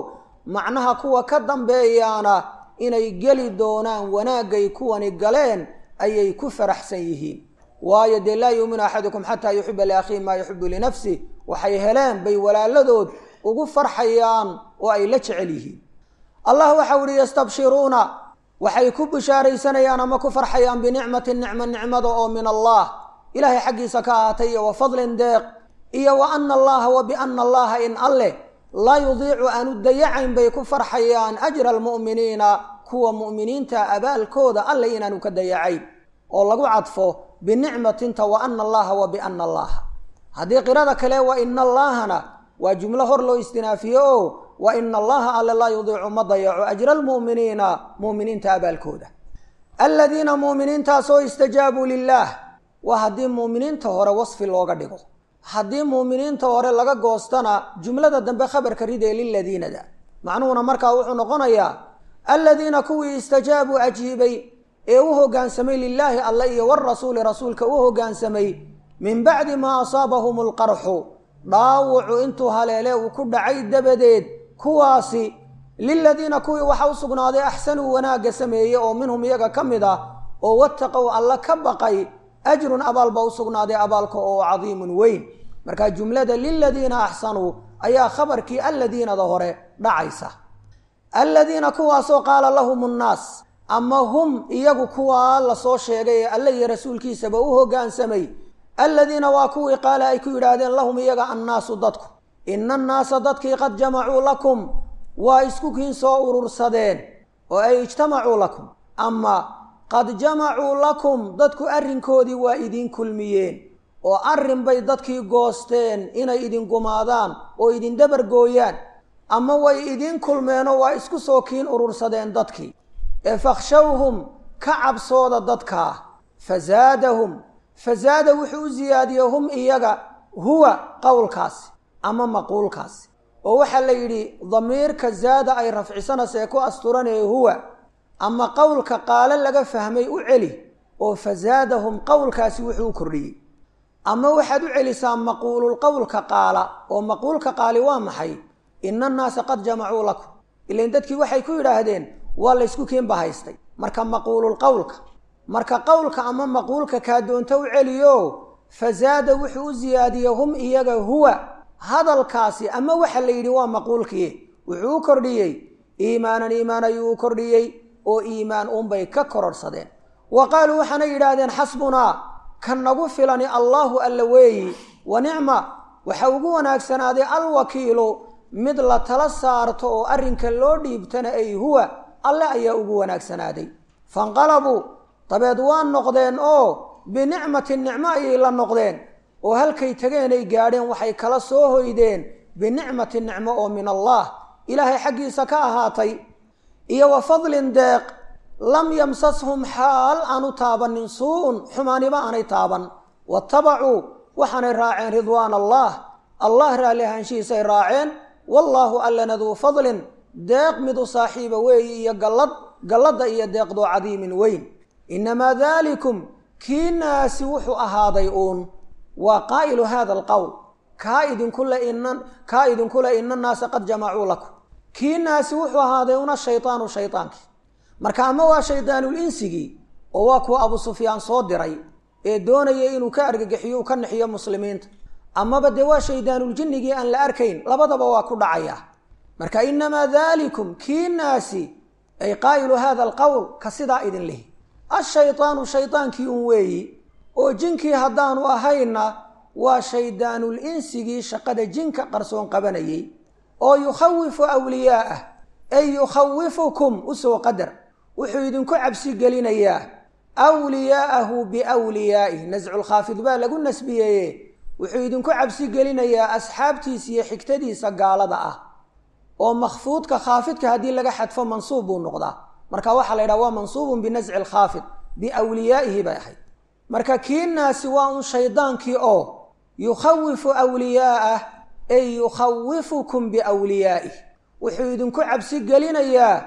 macnaha kuwa ka dambeeyaana inay geli doonaan wanaagay kuwani galeen ayay ku faraxsan yihiin waayo dee laa yuuminu axadukum xataa yuxiba liakhiihi maa yuxibu linafsih waxay heleen bay walaaladood ugu farxayaan oo ay la jecel yihiin allah waxau ihi yastabshiruuna waxay ku bishaaraysanayaan ama ku farxayaan binicmatin nicmo nicmada oo min allah ilaahay xaggiisa ka ahaatay iyo wa fadlin deeq iyo wa ana allaha wa biana allaha in alleh laa yudiicu aanu dayacayn bay ku farxayaan ajra almu'miniina kuwa mu'miniinta abaalkooda alle inaanu ka dayacayn oo lagu cadfo binicmatinta wa ana allaha wa biana allaha haddii qirada kale wa ina allaahana waa jumlo hor loo istinaafiye o wa ina allaha alle laa yudiicu ma dayaco ajra almu'miniina mu'miniinta abaalkooda aladiina mu'miniintaasoo istajaabuu lilaah waa haddii mu'miniinta hore wasfi looga dhigo haddii muuminiinta hore laga goostana jumlada dambe khabarka ridee liladiinada macnuhuna markaa wuxuu noqonayaa aladiina kuwii istajaabuu ajiibay ee u hoggaansamay lilaahi alle iyo warasuuli rasuulka u hoggaansamay min bacdi maa asaabahum alqarxu dhaawucu intuu haleele uu ku dhacay dabadeed kuwaasi liladiina kuwii waxa u sugnaaday axsanuu wanaagga sameeyey oo minhum iyaga ka mid ah oo wattaqow alle ka baqay ajrun abaal baa u sugnaaday abaalka oo cadiimun weyn marka jumlada liladiina axsanuu ayaa khabarkii alladiinada hore dhacaysa alladiina kuwaasoo qaala lahum nnaas ama hum iyagu kuwaa lasoo sheegay ee alle iyo rasuulkiisaba u hoggaansamay alladiina waa kuwii qaala ay ku yidhaahdeen lahum iyaga annaasu dadku ina annaasa dadkii qad jamacuu lakum waa isku kiin soo urursadeen oo ay ijtamacuu lakum ama qad jamacuu lakum dadku arrinkoodii waa idin kulmiyeen oo arrin bay dadkii goosteen inay idin gumaadaan oo idin dabar gooyaan ama way idin kulmeenoo waa isku soo kiin urursadeen dadkii ee fakhshawhum ka cabsooda dadkaa fazaadahum fazaada wuxuu u siyaadiyey hum iyaga huwa qowlkaasi ama maquulkaasi oo waxaa la yidhi damiirka zaada ay rafcisanaysa ee ku asturanee huwa ama qowlka qaalo laga fahmay u celi oo fazaadahum qowlkaasi wuxuu u kordhiyey ama waxaad u celisaa maquululqowlka qaala oo maquulka qaali waa maxay ina annaasa qad jamacuu lakum ilan dadkii waxay ku yidhaahdeen waa laysku kiinba haystay marka maquululqowlka marka qowlka ama maquulka kaa doonto u celiyo fazaada wuxuu u siyaadiyey hum iyaga huwa hadalkaasi ama waxa la yidhi waa maquulkii wuxuu u kordhiyey iimaanan iimaan ayuu u kordhiyey oo iimaan uunbay ka kororhsadeen wa qaaluu waxaanay yidhaahdeen xasbunaa kan nagu filani allaahu alla weeyi wa nicma waxa ugu wanaagsanaaday alwakiilu mid la tala saarto oo arrinka loo dhiibtana ay huwa alle ayaa ugu wanaagsanaaday fanqalabuu dabeed waa noqdeen oo binicmatin nicmo ayay la noqdeen oo halkay tageenay gaadheen waxay kala soo hoydeen binicmatin nicmo oo min allah ilaahay xaggiisa ka ahaatay iyo wa fadlin deeq lam yamsashum xaal aanu taabanin suu-un xumaaniba aanay taaban watabacuu waxaanay raaceen ridwaan allah allah raalli ahaanshihiisay raaceen wallaahu allana duu fadlin deeq mid u saaxiiba weeyi iyo gallad galladda iyo deeqdoo cadiimin weyn innamaa daalikum kiinaasi wuxuu ahaaday uun waa qaa'ilu hada alqowl kaa idinkule ina kaa idinkule ina annaasa qad jamacuu lakum kiinaasi wuxuu ahaaday una shaydaanu shaydaankii marka ama waa shayddaanul insigii oo waa kuwa abu sufyaan soo diray ee doonaya inuu ka argagixiyo uu ka nixiyo muslimiinta amaba dee waa shaydaanuuljinnigii aan la arkayn labadaba waa ku dhacaya marka inamaa daalikum kiinaasi ay qaa'ilu hada alqowl ka sidaa idin lihi ashaydaanu shaydaankii un weeyi oo jinkii haddaanu ahayna waa shayddaanul insigii shaqada jinka qarsoon qabanayay oo yukhawifu awliyaa'ah ay yukhawifukum usoo qadar wuxuu idinku cabsi gelinayaa wliyaa'ahu biwliyaa'ih nasculkhaafid baa lagu nasbiyeeye wuxuu idinku cabsi gelinayaa asxaabtiisa iyo xigtadiisa gaalada ah oo makhfuudka khaafidka haddii laga xadfo mansuub buu noqdaa marka waxaa la yidhaha waa mansuubun binasci alkhaafid biwliyaa'ihi bay ahayd marka kiinaasi waa un shaydaankii oo yukhawifu wliyaa'ah ay yukhawifukum biwliyaa'ih wuxuu idinku cabsi gelinayaa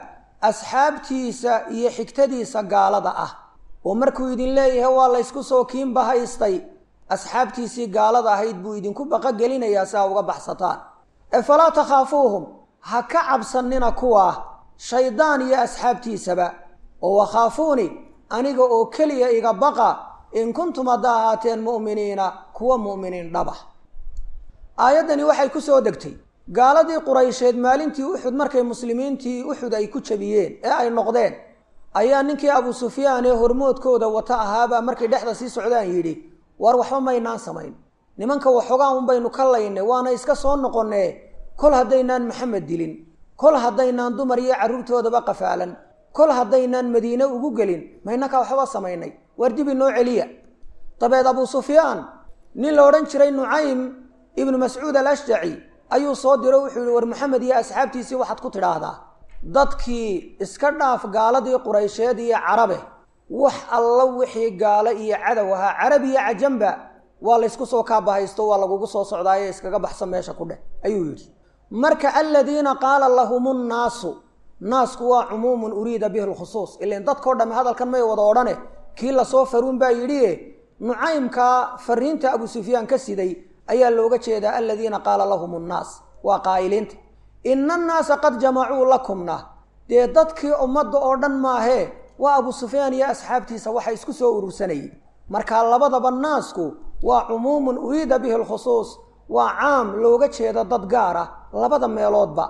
asxaabtiisa iyo xigtadiisa gaalada ah oo markuu idin leeyahay waa laysku soo kiinba haystay asxaabtiisii gaalada ahayd buu idinku baqo gelinayaa si aa uga baxsataan ee falaa takhaafuuhum ha ka cabsanina kuwaa shaydaan iyo asxaabtiisaba oo wakhaafuuni aniga oo keliya iga baqa in kuntum hadda ahaateen mu'miniina kuwa mu'miniin dhaba aayaddani waxay ku soo degtay gaaladii quraysheed maalintii uxud markay muslimiintii uxud ay ku jabiyeen ee ay noqdeen ayaa ninkii abu sufyaan ee hormoodkooda wata ahaabaa markay dhexda sii socdaan yidhi war waxba maynaan samayn nimanka waxoogaan un baynu ka laynay waana iska soo noqonnee kol haddaynaan maxamed dilin kol haddaynaan dumar iyo carruurtoodaba qafaalan kol haddaynaan madiine ugu gelin maynaka waxba samaynay waar dibi noo celiya dabeed abu sufyaan nin la odhan jiray nucaym ibnu mascuud alashjaci ayuu soo diro wuxuu yihi war maxamed iyo asxaabtiisii waxaad ku tidhaahdaa dadkii iska dhaaf gaaladii quraysheed iyo carabe wax alla wixii gaalo iyo cadow ahaa carab iyo cajamba waa laysku soo kaabahaysto waa lagugu soo socdaaye iskaga baxsan meesha ku dheh ayuu yidhi marka aladiina qaala lahum nnaasu naasku waa cumuumun uriida bihi lkhusuus ilan dadkao dhamme hadalkan may wada odhane kii lasoo faruun baa yidhi nucaymka fariinta abu sufyaan ka siday ayaa looga jeedaa aladiina qaala lahum nnaas waa qaa'iliinta ina annaasa qad jamacuu lakumna dee dadkii ummadda oo dhan maahee waa abu sufyaan iyo asxaabtiisa waxa isku soo urursanayay marka labadaba naasku waa cumuumun uriida bihi lkhusuus waa caam looga jeedo dad gaar ah labada meeloodba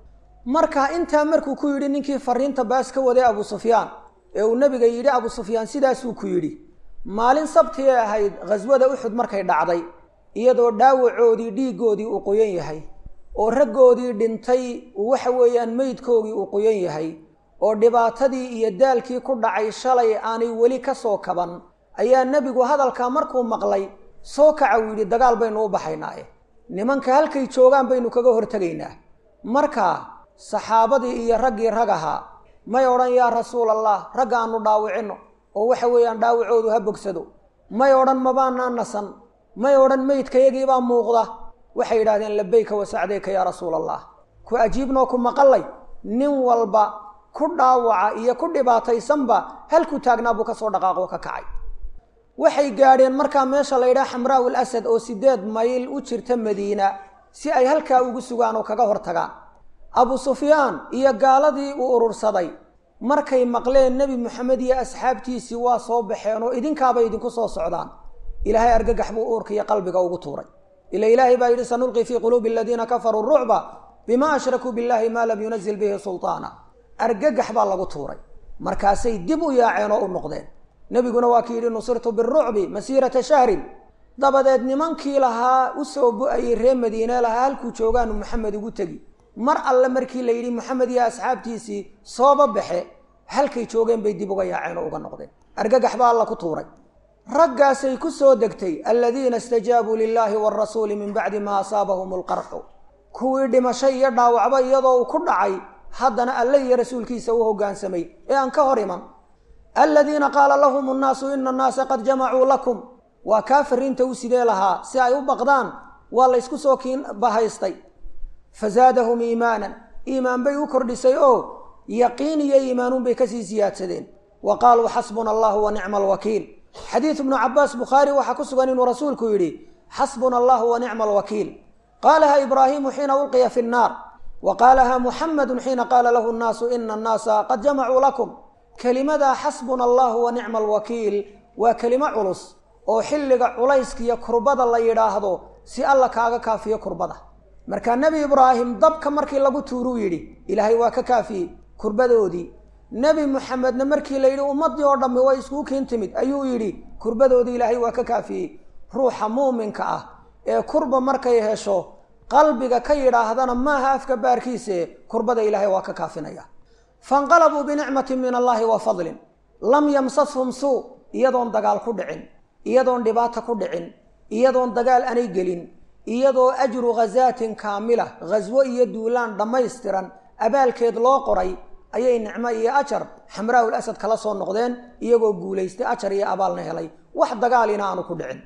marka intaa markuu ku yidhi ninkii fariinta baas ka waday abu sufyaan ee uu nebiga yidhi abu sufyaan sidaasuu ku yidhi maalin sabti ay ahayd khaswada uxud markay dhacday iyadoo dhaawacoodii dhiiggoodii uu qoyan yahay oo raggoodii dhintay waxa weeyaan meydkoogii uu qoyan yahay oo dhibaatadii iyo daalkii ku dhacay shalay aanay weli ka soo kaban ayaa nebigu hadalkaa markuu maqlay soo kaca uu yidhi dagaal baynu u baxaynaaye nimanka halkay joogaan baynu kaga hortegaynaa marka saxaabadii iyo raggii rag ahaa may odhan yaa rasuul allah ragga aanu dhaawicino oo waxa weeyaan dhaawacoodu ha bogsado may odhan mabaanaa nasan may odhan meydkayagiibaa muuqda waxay yidhahdeen labayka wasacdeyka yaa rasuul allah ku ajiibnoo ku maqallay nin walba ku dhaawaca iyo ku dhibaataysanba halkuu taagnaa buu ka soo dhaqaaqoo ka kacay waxay gaadheen markaa meesha la yidhaha xamraa'u l asad oo siddeed mayl u jirta madiina si ay halkaa ugu sugaan oo kaga hor tagaan abu sufyaan iyo gaaladii uu urursaday markay maqleen nebi moxamed iyo asxaabtiisii waa soo baxeen oo idinkaabay idinku soo socdaan ilaahay argagax buu uurka iyo qalbiga ugu tuuray ila ilaahay baa yidhi sanulqi fii quluubi aladiina kafaruu rucba bima ashrakuu billahi maa lam yunazil bihi sultaana argagax baa lagu tuuray markaasay dib u yaaceen oo u noqdeen nebiguna waa kii yidhi nusirtu birucbi masiirata shahrin dabadeed nimankii lahaa u soo bu-ayey ree madiine lahaa halkuu joogaanu maxamed ugu tegi mar alle markii la yidhi maxamed iyo asxaabtiisii sooba baxe halkay joogeen bay dib uga yaaceen oo uga noqdeen argagax baa alla ku tuuray raggaasay ku soo degtay aladiina istajaabuu lilaahi waarasuuli min bacdi maa asaabahum alqarxu kuwii dhimasho iyo dhaawacba iyadoo uu ku dhacay haddana alle iyo rasuulkiisa u hoggaansamay ee aan ka hor iman aladiina qaala lahum nnaasu ina annaasa qad jamacuu lakum waa kaa fariinta u sidee lahaa si ay u baqdaan waa laysku soo kiin bahaystay fazaadahum iimaanan iimaan bay u kordhisay oo yaqiin iyo iimaanuunbay kasii siyaadsadeen wa qaaluu xasbuna allahu wa nicma alwakiil xadiid ibnu cabaas bukhaari waxaa ku sugan inuu rasuulku yidhi xasbuna allahu wa nicma alwakiil qaalaha ibraahimu xiina ulqiya fi nnaar wa qaalaha muxamadu xiina qaala lahu nnaasu ina annaasa qad jamacuu lakum kelimadaa xasbuna allahu wa nicma alwakiil waa kelimo culus oo xilliga culayskiiyo kurbada la yidhaahdo si alla kaaga kaafiyo kurbada markaa nebi ibraahim dabka markii lagu tuuruu yidhi ilaahay waa ka kaafiyey kurbadoodii nebi muxamedna markii la yidhi ummaddii oo dhammi way iskuu kiin timid ayuu yidhi kurbadoodii ilaahay waa ka kaafiyey ruuxa muuminka ah ee kurba markay hesho qalbiga ka yidhaahdana maaha afka baarkiise kurbada ilaahay waa ka kaafinaya fanqalabuu binicmatin min allaahi wa fadlin lam yamsashum suu iyadoon dagaal ku dhicin iyadoon dhibaata ku dhicin iyadoon dagaal anay gelin iyadoo ajru khasaatin kaamila khaswo iyo duulaan dhammaystiran abaalkeed loo qoray ayay nicmo iyo ajar xamraa'ul asad kala soo noqdeen iyagoo guulaystay ajar iyo abaalna helay wax dagaalina aanu ku dhicin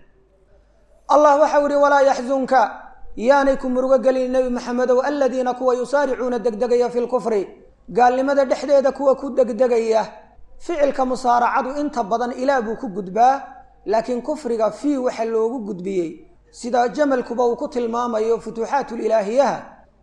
allah waxau yihi walaa yaxzunka yaanay ku murugo gelin nebi maxamedow aladiina kuwa yusaaricuuna degdegaya fi lkufri gaalnimada dhexdeeda kuwa ku degdegaya ficilka musaaracadu inta badan ilaah buu ku gudbaa laakiin kufriga fii waxa loogu gudbiyey sida jamalkuba uu ku tilmaamayo futuuxaatulilaahiyaha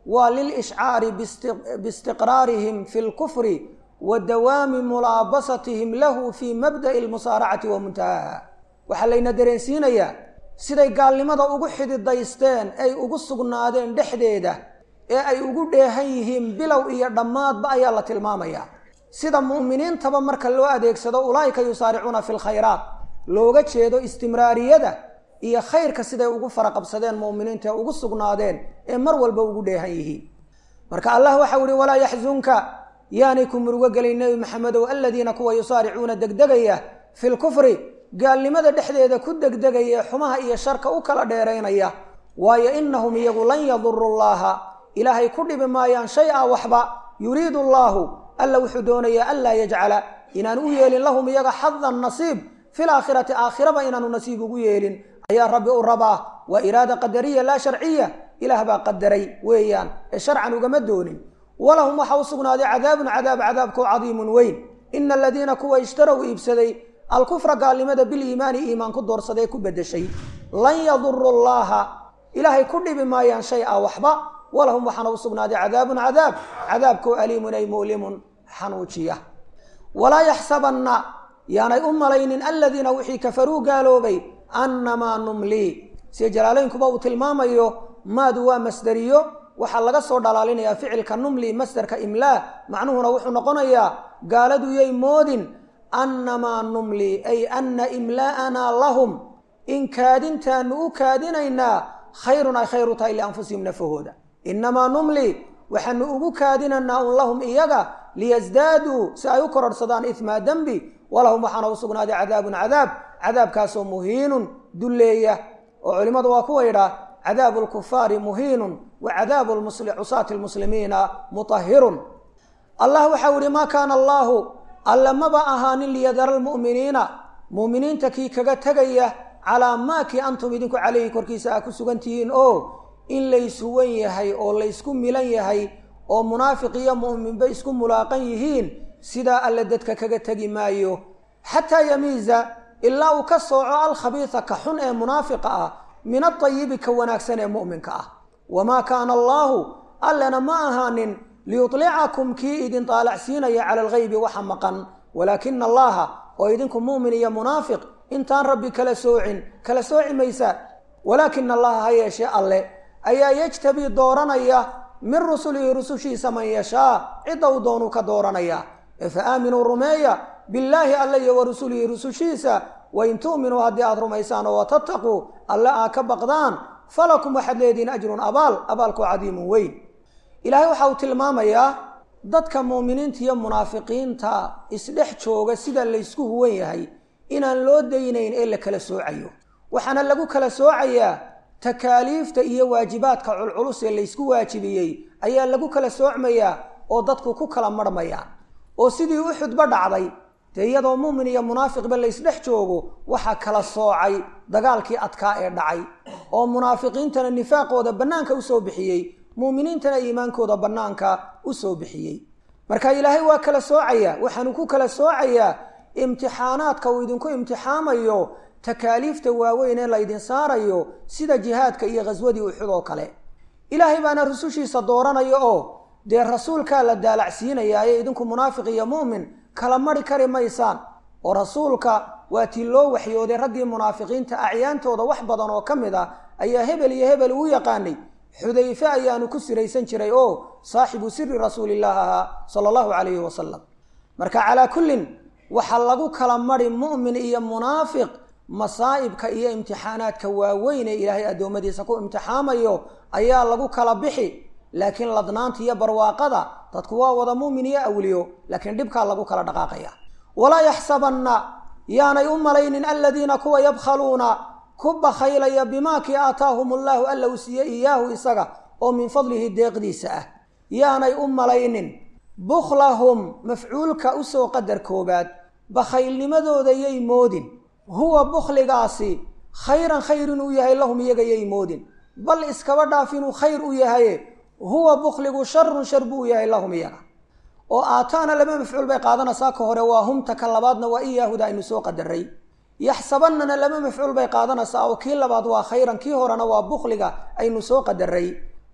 waa lilishcaari biistiqraarihim fi lkufri wa dawaami mulaabasatihim lahu fii mabda'i almusaaracati wa muntahaha waxaa layna dareensiinayaa siday gaalnimada ugu xididaysteen ay ugu sugnaadeen dhexdeeda ee ay ugu dheehan yihiin bilow iyo dhammaadba ayaa la tilmaamayaa sida mu'miniintaba marka loo adeegsado ulaa'ika yusaaricuuna fi lkhayraat looga jeedo istimraariyada iyo khayrka siday ugu faraqabsadeen mu'miniinta ee ugu sugnaadeen ee mar walba ugu dheehan yihiin marka allah waxau ihi walaa yaxzunka yaanay ku murugo gelin nebi maxamedow aladiina kuwa yusaaricuuna degdegaya fi lkufri gaalnimada dhexdeeda ku degdegaya ee xumaha iyo sharka u kala dheeraynaya waayo inahum iyagu lan yaduru llaha ilaahay ku dhibi maayaan shay a waxba yuriidu allaahu alla wuxuu doonayaa anlaa yajcala inaan u yeelin lahum iyaga xadan nasiib fil aakhirati aakhiraba inaanu nasiib ugu yeelin ayaa rabbi u rabaa waa iraada qadariya laa sharciya ilaah baa qadaray weeyaan ee sharcan ugama doonin walahum waxaa u sugnaaday cadaabun cadaab cadaabkoo cadiimun weyn ina aladiina kuwa ishtarow iibsaday alkufra gaalnimada biliimaani iimaan ku doorsaday ku bedeshay lan yaduru llaha ilaahay ku dhibi maayaan shay a waxba walahum waxaana u sugnaaday cadaabun cadaab cadaabkoo aliimun ay mu'limun xanuujiya walaa yaxsabanna yaanay u malaynin aladiina wixii kafaruu gaaloobay annamaa numlii sida jalaalaynkuba uu tilmaamayo maadu waa masderiyo waxaa laga soo dhalaalinayaa ficilka numli masderka imlaa macnuhuna wuxuu noqonayaa gaaladu yay moodin annamaa numli ay anna imlaa'anaa lahum in kaadintaanu u kaadinaynaa khayrun ay khayru tahay lianfusihim nafahooda innamaa numli waxaanu ugu kaadinaynaa un lahum iyaga liyasdaaduu si ay u kororhsadaan ihmaa dembi walahum waxaana u sugnaaday cadaabun cadaab cadaabkaasoo muhiinun dulleeya oo culimmadu waa kuwa yidhaah cadaabu lkufaari muhiinun wa cadaabu cusaati lmuslimiina mutahirun allah waxau ihi maa kaana allaahu alle maba ahaanin liyadara lmu'miniina mu'miniinta kii kaga tegaya calaa maa kii antum idinku calayhi korkiisa aa ku sugan tihiin oo in layshuwan yahay oo laysku milan yahay oo munaafiq iyo mu'minba isku mulaaqan yihiin sidaa alle dadka kaga tegi maayo xataa yamiiza ilaa uu ka sooco alkhabiisa ka xun ee munaafiqa ah min atayibi ka wanaagsan ee mu'minka ah wamaa kaana allaahu allena ma ahaanin liyulicakum kii idin daalacsiinaya cala alghaybi waxa maqan walaakina allaha oo idinku mu'min iyo munaafiq intaan rabbi kala soocin kala sooci maysaa walaakina allaha ha yeeshee alle ayaa yejtabii dooranaya min rusulihi rusushiisa man yashaa cidda uu doonuu ka dooranaya ee fa aaminuu rumeeya billaahi alle iyo wa rusulihi rusushiisa wain tu'minuu haddii aada rumaysaan oo watattaquu alle aad ka baqdaan falakum waxaad leedihiin ajrun abaal abaalkoo cadiimun weyn ilaahay waxa uu tilmaamayaa dadka muuminiinta iyo munaafiqiinta isdhex jooga sida laysku huwan yahay inaan loo daynayn ee la kala soocayo waxaana lagu kala soocayaa takaaliifta iyo waajibaadka culculus ee laysku waajibiyey ayaa lagu kala soocmayaa oo dadku ku kala marhmayaan oo sidii uxudba dhacday dee iyadoo muumin iyo munaafiqba laysdhex joogo waxaa kala soocay dagaalkii adkaa ee dhacay oo munaafiqiintana nifaaqooda bannaanka usoo bixiyey muuminiintana iimaankooda bannaanka usoo bixiyey marka ilaahay waa kala soocayaa waxaanu ku kala soocayaa imtixaanaadka uu idinku imtixaamayo takaaliifta waaweyn ee laydin saarayo sida jihaadka iyo khaswadii uxud oo kale ilaahay baana rusushiisa dooranaya oo dee rasuulkaa la daalacsiinayaaye idinku munaafiq iyo mu'min kala mari kari maysaan oo rasuulka waa tii loo waxyooday raggii munaafiqiinta acyaantooda wax badan oo ka mid ah ayaa hebel iyo hebel uu yaqaanay xudayfe ayaanu ku siraysan jiray oo saaxibu siri rasuulillaah ahaa sala allahu calayhi wasalam marka calaa kullin waxaa lagu kala mari mu'min iyo munaafiq masaa'ibka iyo imtixaanaadka waaweyn ee ilaahay addoommadiisa ku imtixaamayo ayaa lagu kala bixi laakiin ladnaanta iyo barwaaqada dadku waa wada muumin iyo awliyo laakiin dhibkaa lagu kala dhaqaaqaya walaa yaxsabanna yaanay u malaynin aladiina kuwa yabkhaluuna ku bakhaylaya bimaa kii aataahum allaahu alla uu siiyey iyaahu isaga oo min fadlihi deeqdiisa ah yaanay u malaynin bukhlahum mafcuulka usoo qadar koobaad bakhaylnimadooda yay moodin huwa bukhligaasi khayran khayr inuu yahay lahum iyaga yay moodin bal iskaba dhaaf inuu khayr u yahaye huwa bukhligu sharun shar buu yahay lahum iyaga oo aataana laba mafcuul bay qaadanaysaa ka hore waa humta ka labaadna waa iyaahuda aynu soo qadaray yaxsabanana laba mafcuul bay qaadanaysaa oo kii labaad waa khayran kii horena waa bukhliga aynu soo qadaray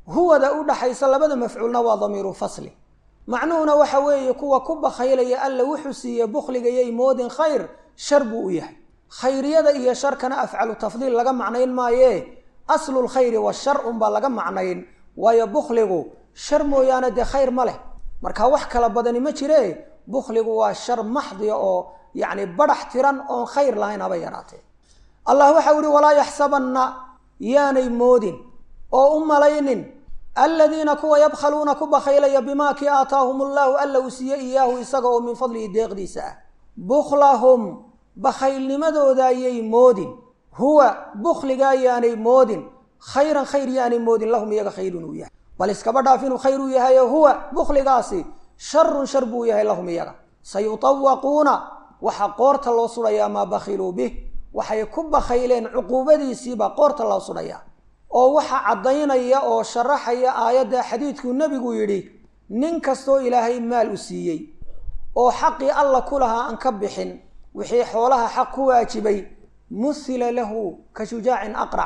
huwada u dhaxaysa labada mafcuulna waa damiiru fasli macnuhuna waxa weeye kuwa ku bakhaylaya alla wuxuu siiye bukhliga yay moodin khayr shar buu u yahay khayriyada iyo sharkana afcalu tafdiil laga macnayn maaye aslu lkhayri washar unbaa laga macnayn waayo bukhligu shar mooyaane dee khayr ma leh marka wax kala badani ma jire bukhligu waa shar maxdiya oo yacni badhax tiran oon khayr lahayn haba yaraatee allah waxau ihi walaa yaxsabanna yaanay moodin oo u malaynin aladiina kuwa yabkhaluuna ku bakhaylaya bimaa kii aataahum allahu alla uu siiye iyaahu isaga oo min fadlihi deeqdiisa ah bukhlahum bakhaylnimadooda ayay moodin huwa bukhligaa yaanay moodin khayran khayr yaanay moodin lahum iyaga khayrun uu yahay bal iskaba dhaaf inuu khayr u yahayo huwa bukhligaasi sharun shar buu yahay lahum iyaga sayutawaquuna waxaa qoorta loo sudhayaa maa bakhiluu bih waxay ku bakhayleen cuquubadiisiibaa qoorta loo sudhayaa oo waxa caddaynaya oo sharaxaya aayadda xadiidkuu nebigu yidhi nin kastoo ilaahay maal u siiyey oo xaqii alla ku lahaa aan ka bixin wixii xoolaha xaq ku waajibay muhila lahu ka shujaacin aqrac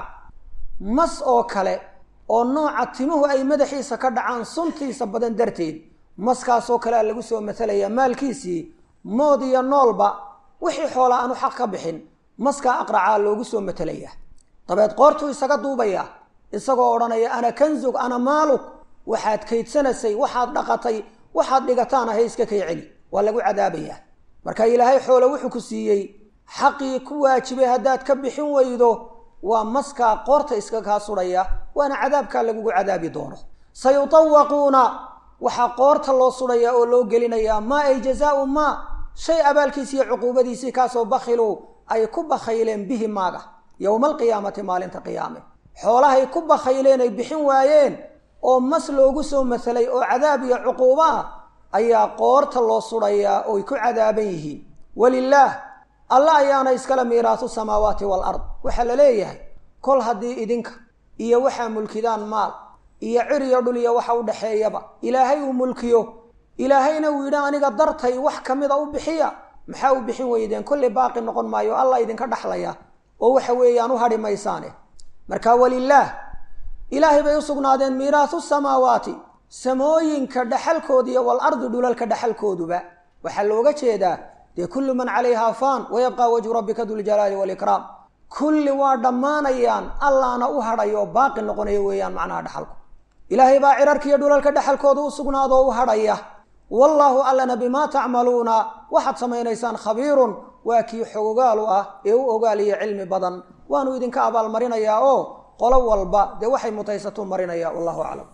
mas oo kale oo nooca timuhu ay madaxiisa ka dhacaan suntiisa badan darteed maskaasoo kalea lagu soo matalayaa maalkiisii mood iyo noolba wixii xoolaa aanu xaq ka bixin maskaa aqracaa loogu soo matalayaa dabeed qoortuu isaga duubayaa isagoo odhanaya ana kanzug ana maaluk waxaad kaydsanaysay waxaad dhaqatay waxaad dhigataan ahay iska kay celi waa lagu cadaabayaa marka ilaahay xoole wuxuu ku siiyey xaqii ku waajibay haddaad ka bixin weydo waa maskaa qoorta iska kaa sudhaya waana cadaabkaa lagugu cadaabi doono sayutawaquuna waxaa qoorta loo sudhayaa oo loo gelinayaa maa ay jazaau maa shay abaalkiisi iyo cuquubadiisii kaasoo bakhiluu ay ku bakhayleen bihi maaga yowma alqiyaamati maalinta qiyaame xoolahay ku bakhayleen ay bixin waayeen oo mas loogu soo masalay oo cadaab iyo cuquubo ah ayaa qoorta loo sudhayaa ooy ku cadaaban yihiin walilaah alla ayaana iskale miiraasu samaawaati walard waxaa la leeyahay kol haddii idinka iyo waxaa mulkidaan maal iyo cir iyo dhul iyo waxa u dhexeeyaba ilaahay uu mulkiyo ilaahayna uu yidhi aniga dartay wax ka mida u bixiya maxaa u bixin weydeen kolley baaqi noqon maayo alla idinka dhaxlaya oo waxa weeyaan u hadhi maysaane marka walilaah ilaahay bay u sugnaadeen miiraasu samaawaati samooyinka dhaxalkooda iyo walardi dhulalka dhaxalkooduba waxaa looga jeedaa dee kullu man calayhaa faan wayabqaa wajhu rabbika duljalaali walikraam kulli waa dhammaanayaan allaana u hadhayo oo baaqi noqonayo weeyaan macnaha dhaxalku ilaahay baa cirarkiiyo dhulalka dhaxalkooda u sugnaadoo u hadhaya wallaahu allana bimaa tacmaluuna waxaad samaynaysaan khabiirun waa kii xogogaalu ah ee u ogaaliya cilmi badan waanu idinka abaalmarinayaa oo qolo walba dee waxay mutaysatuu marinaya wallahu aclam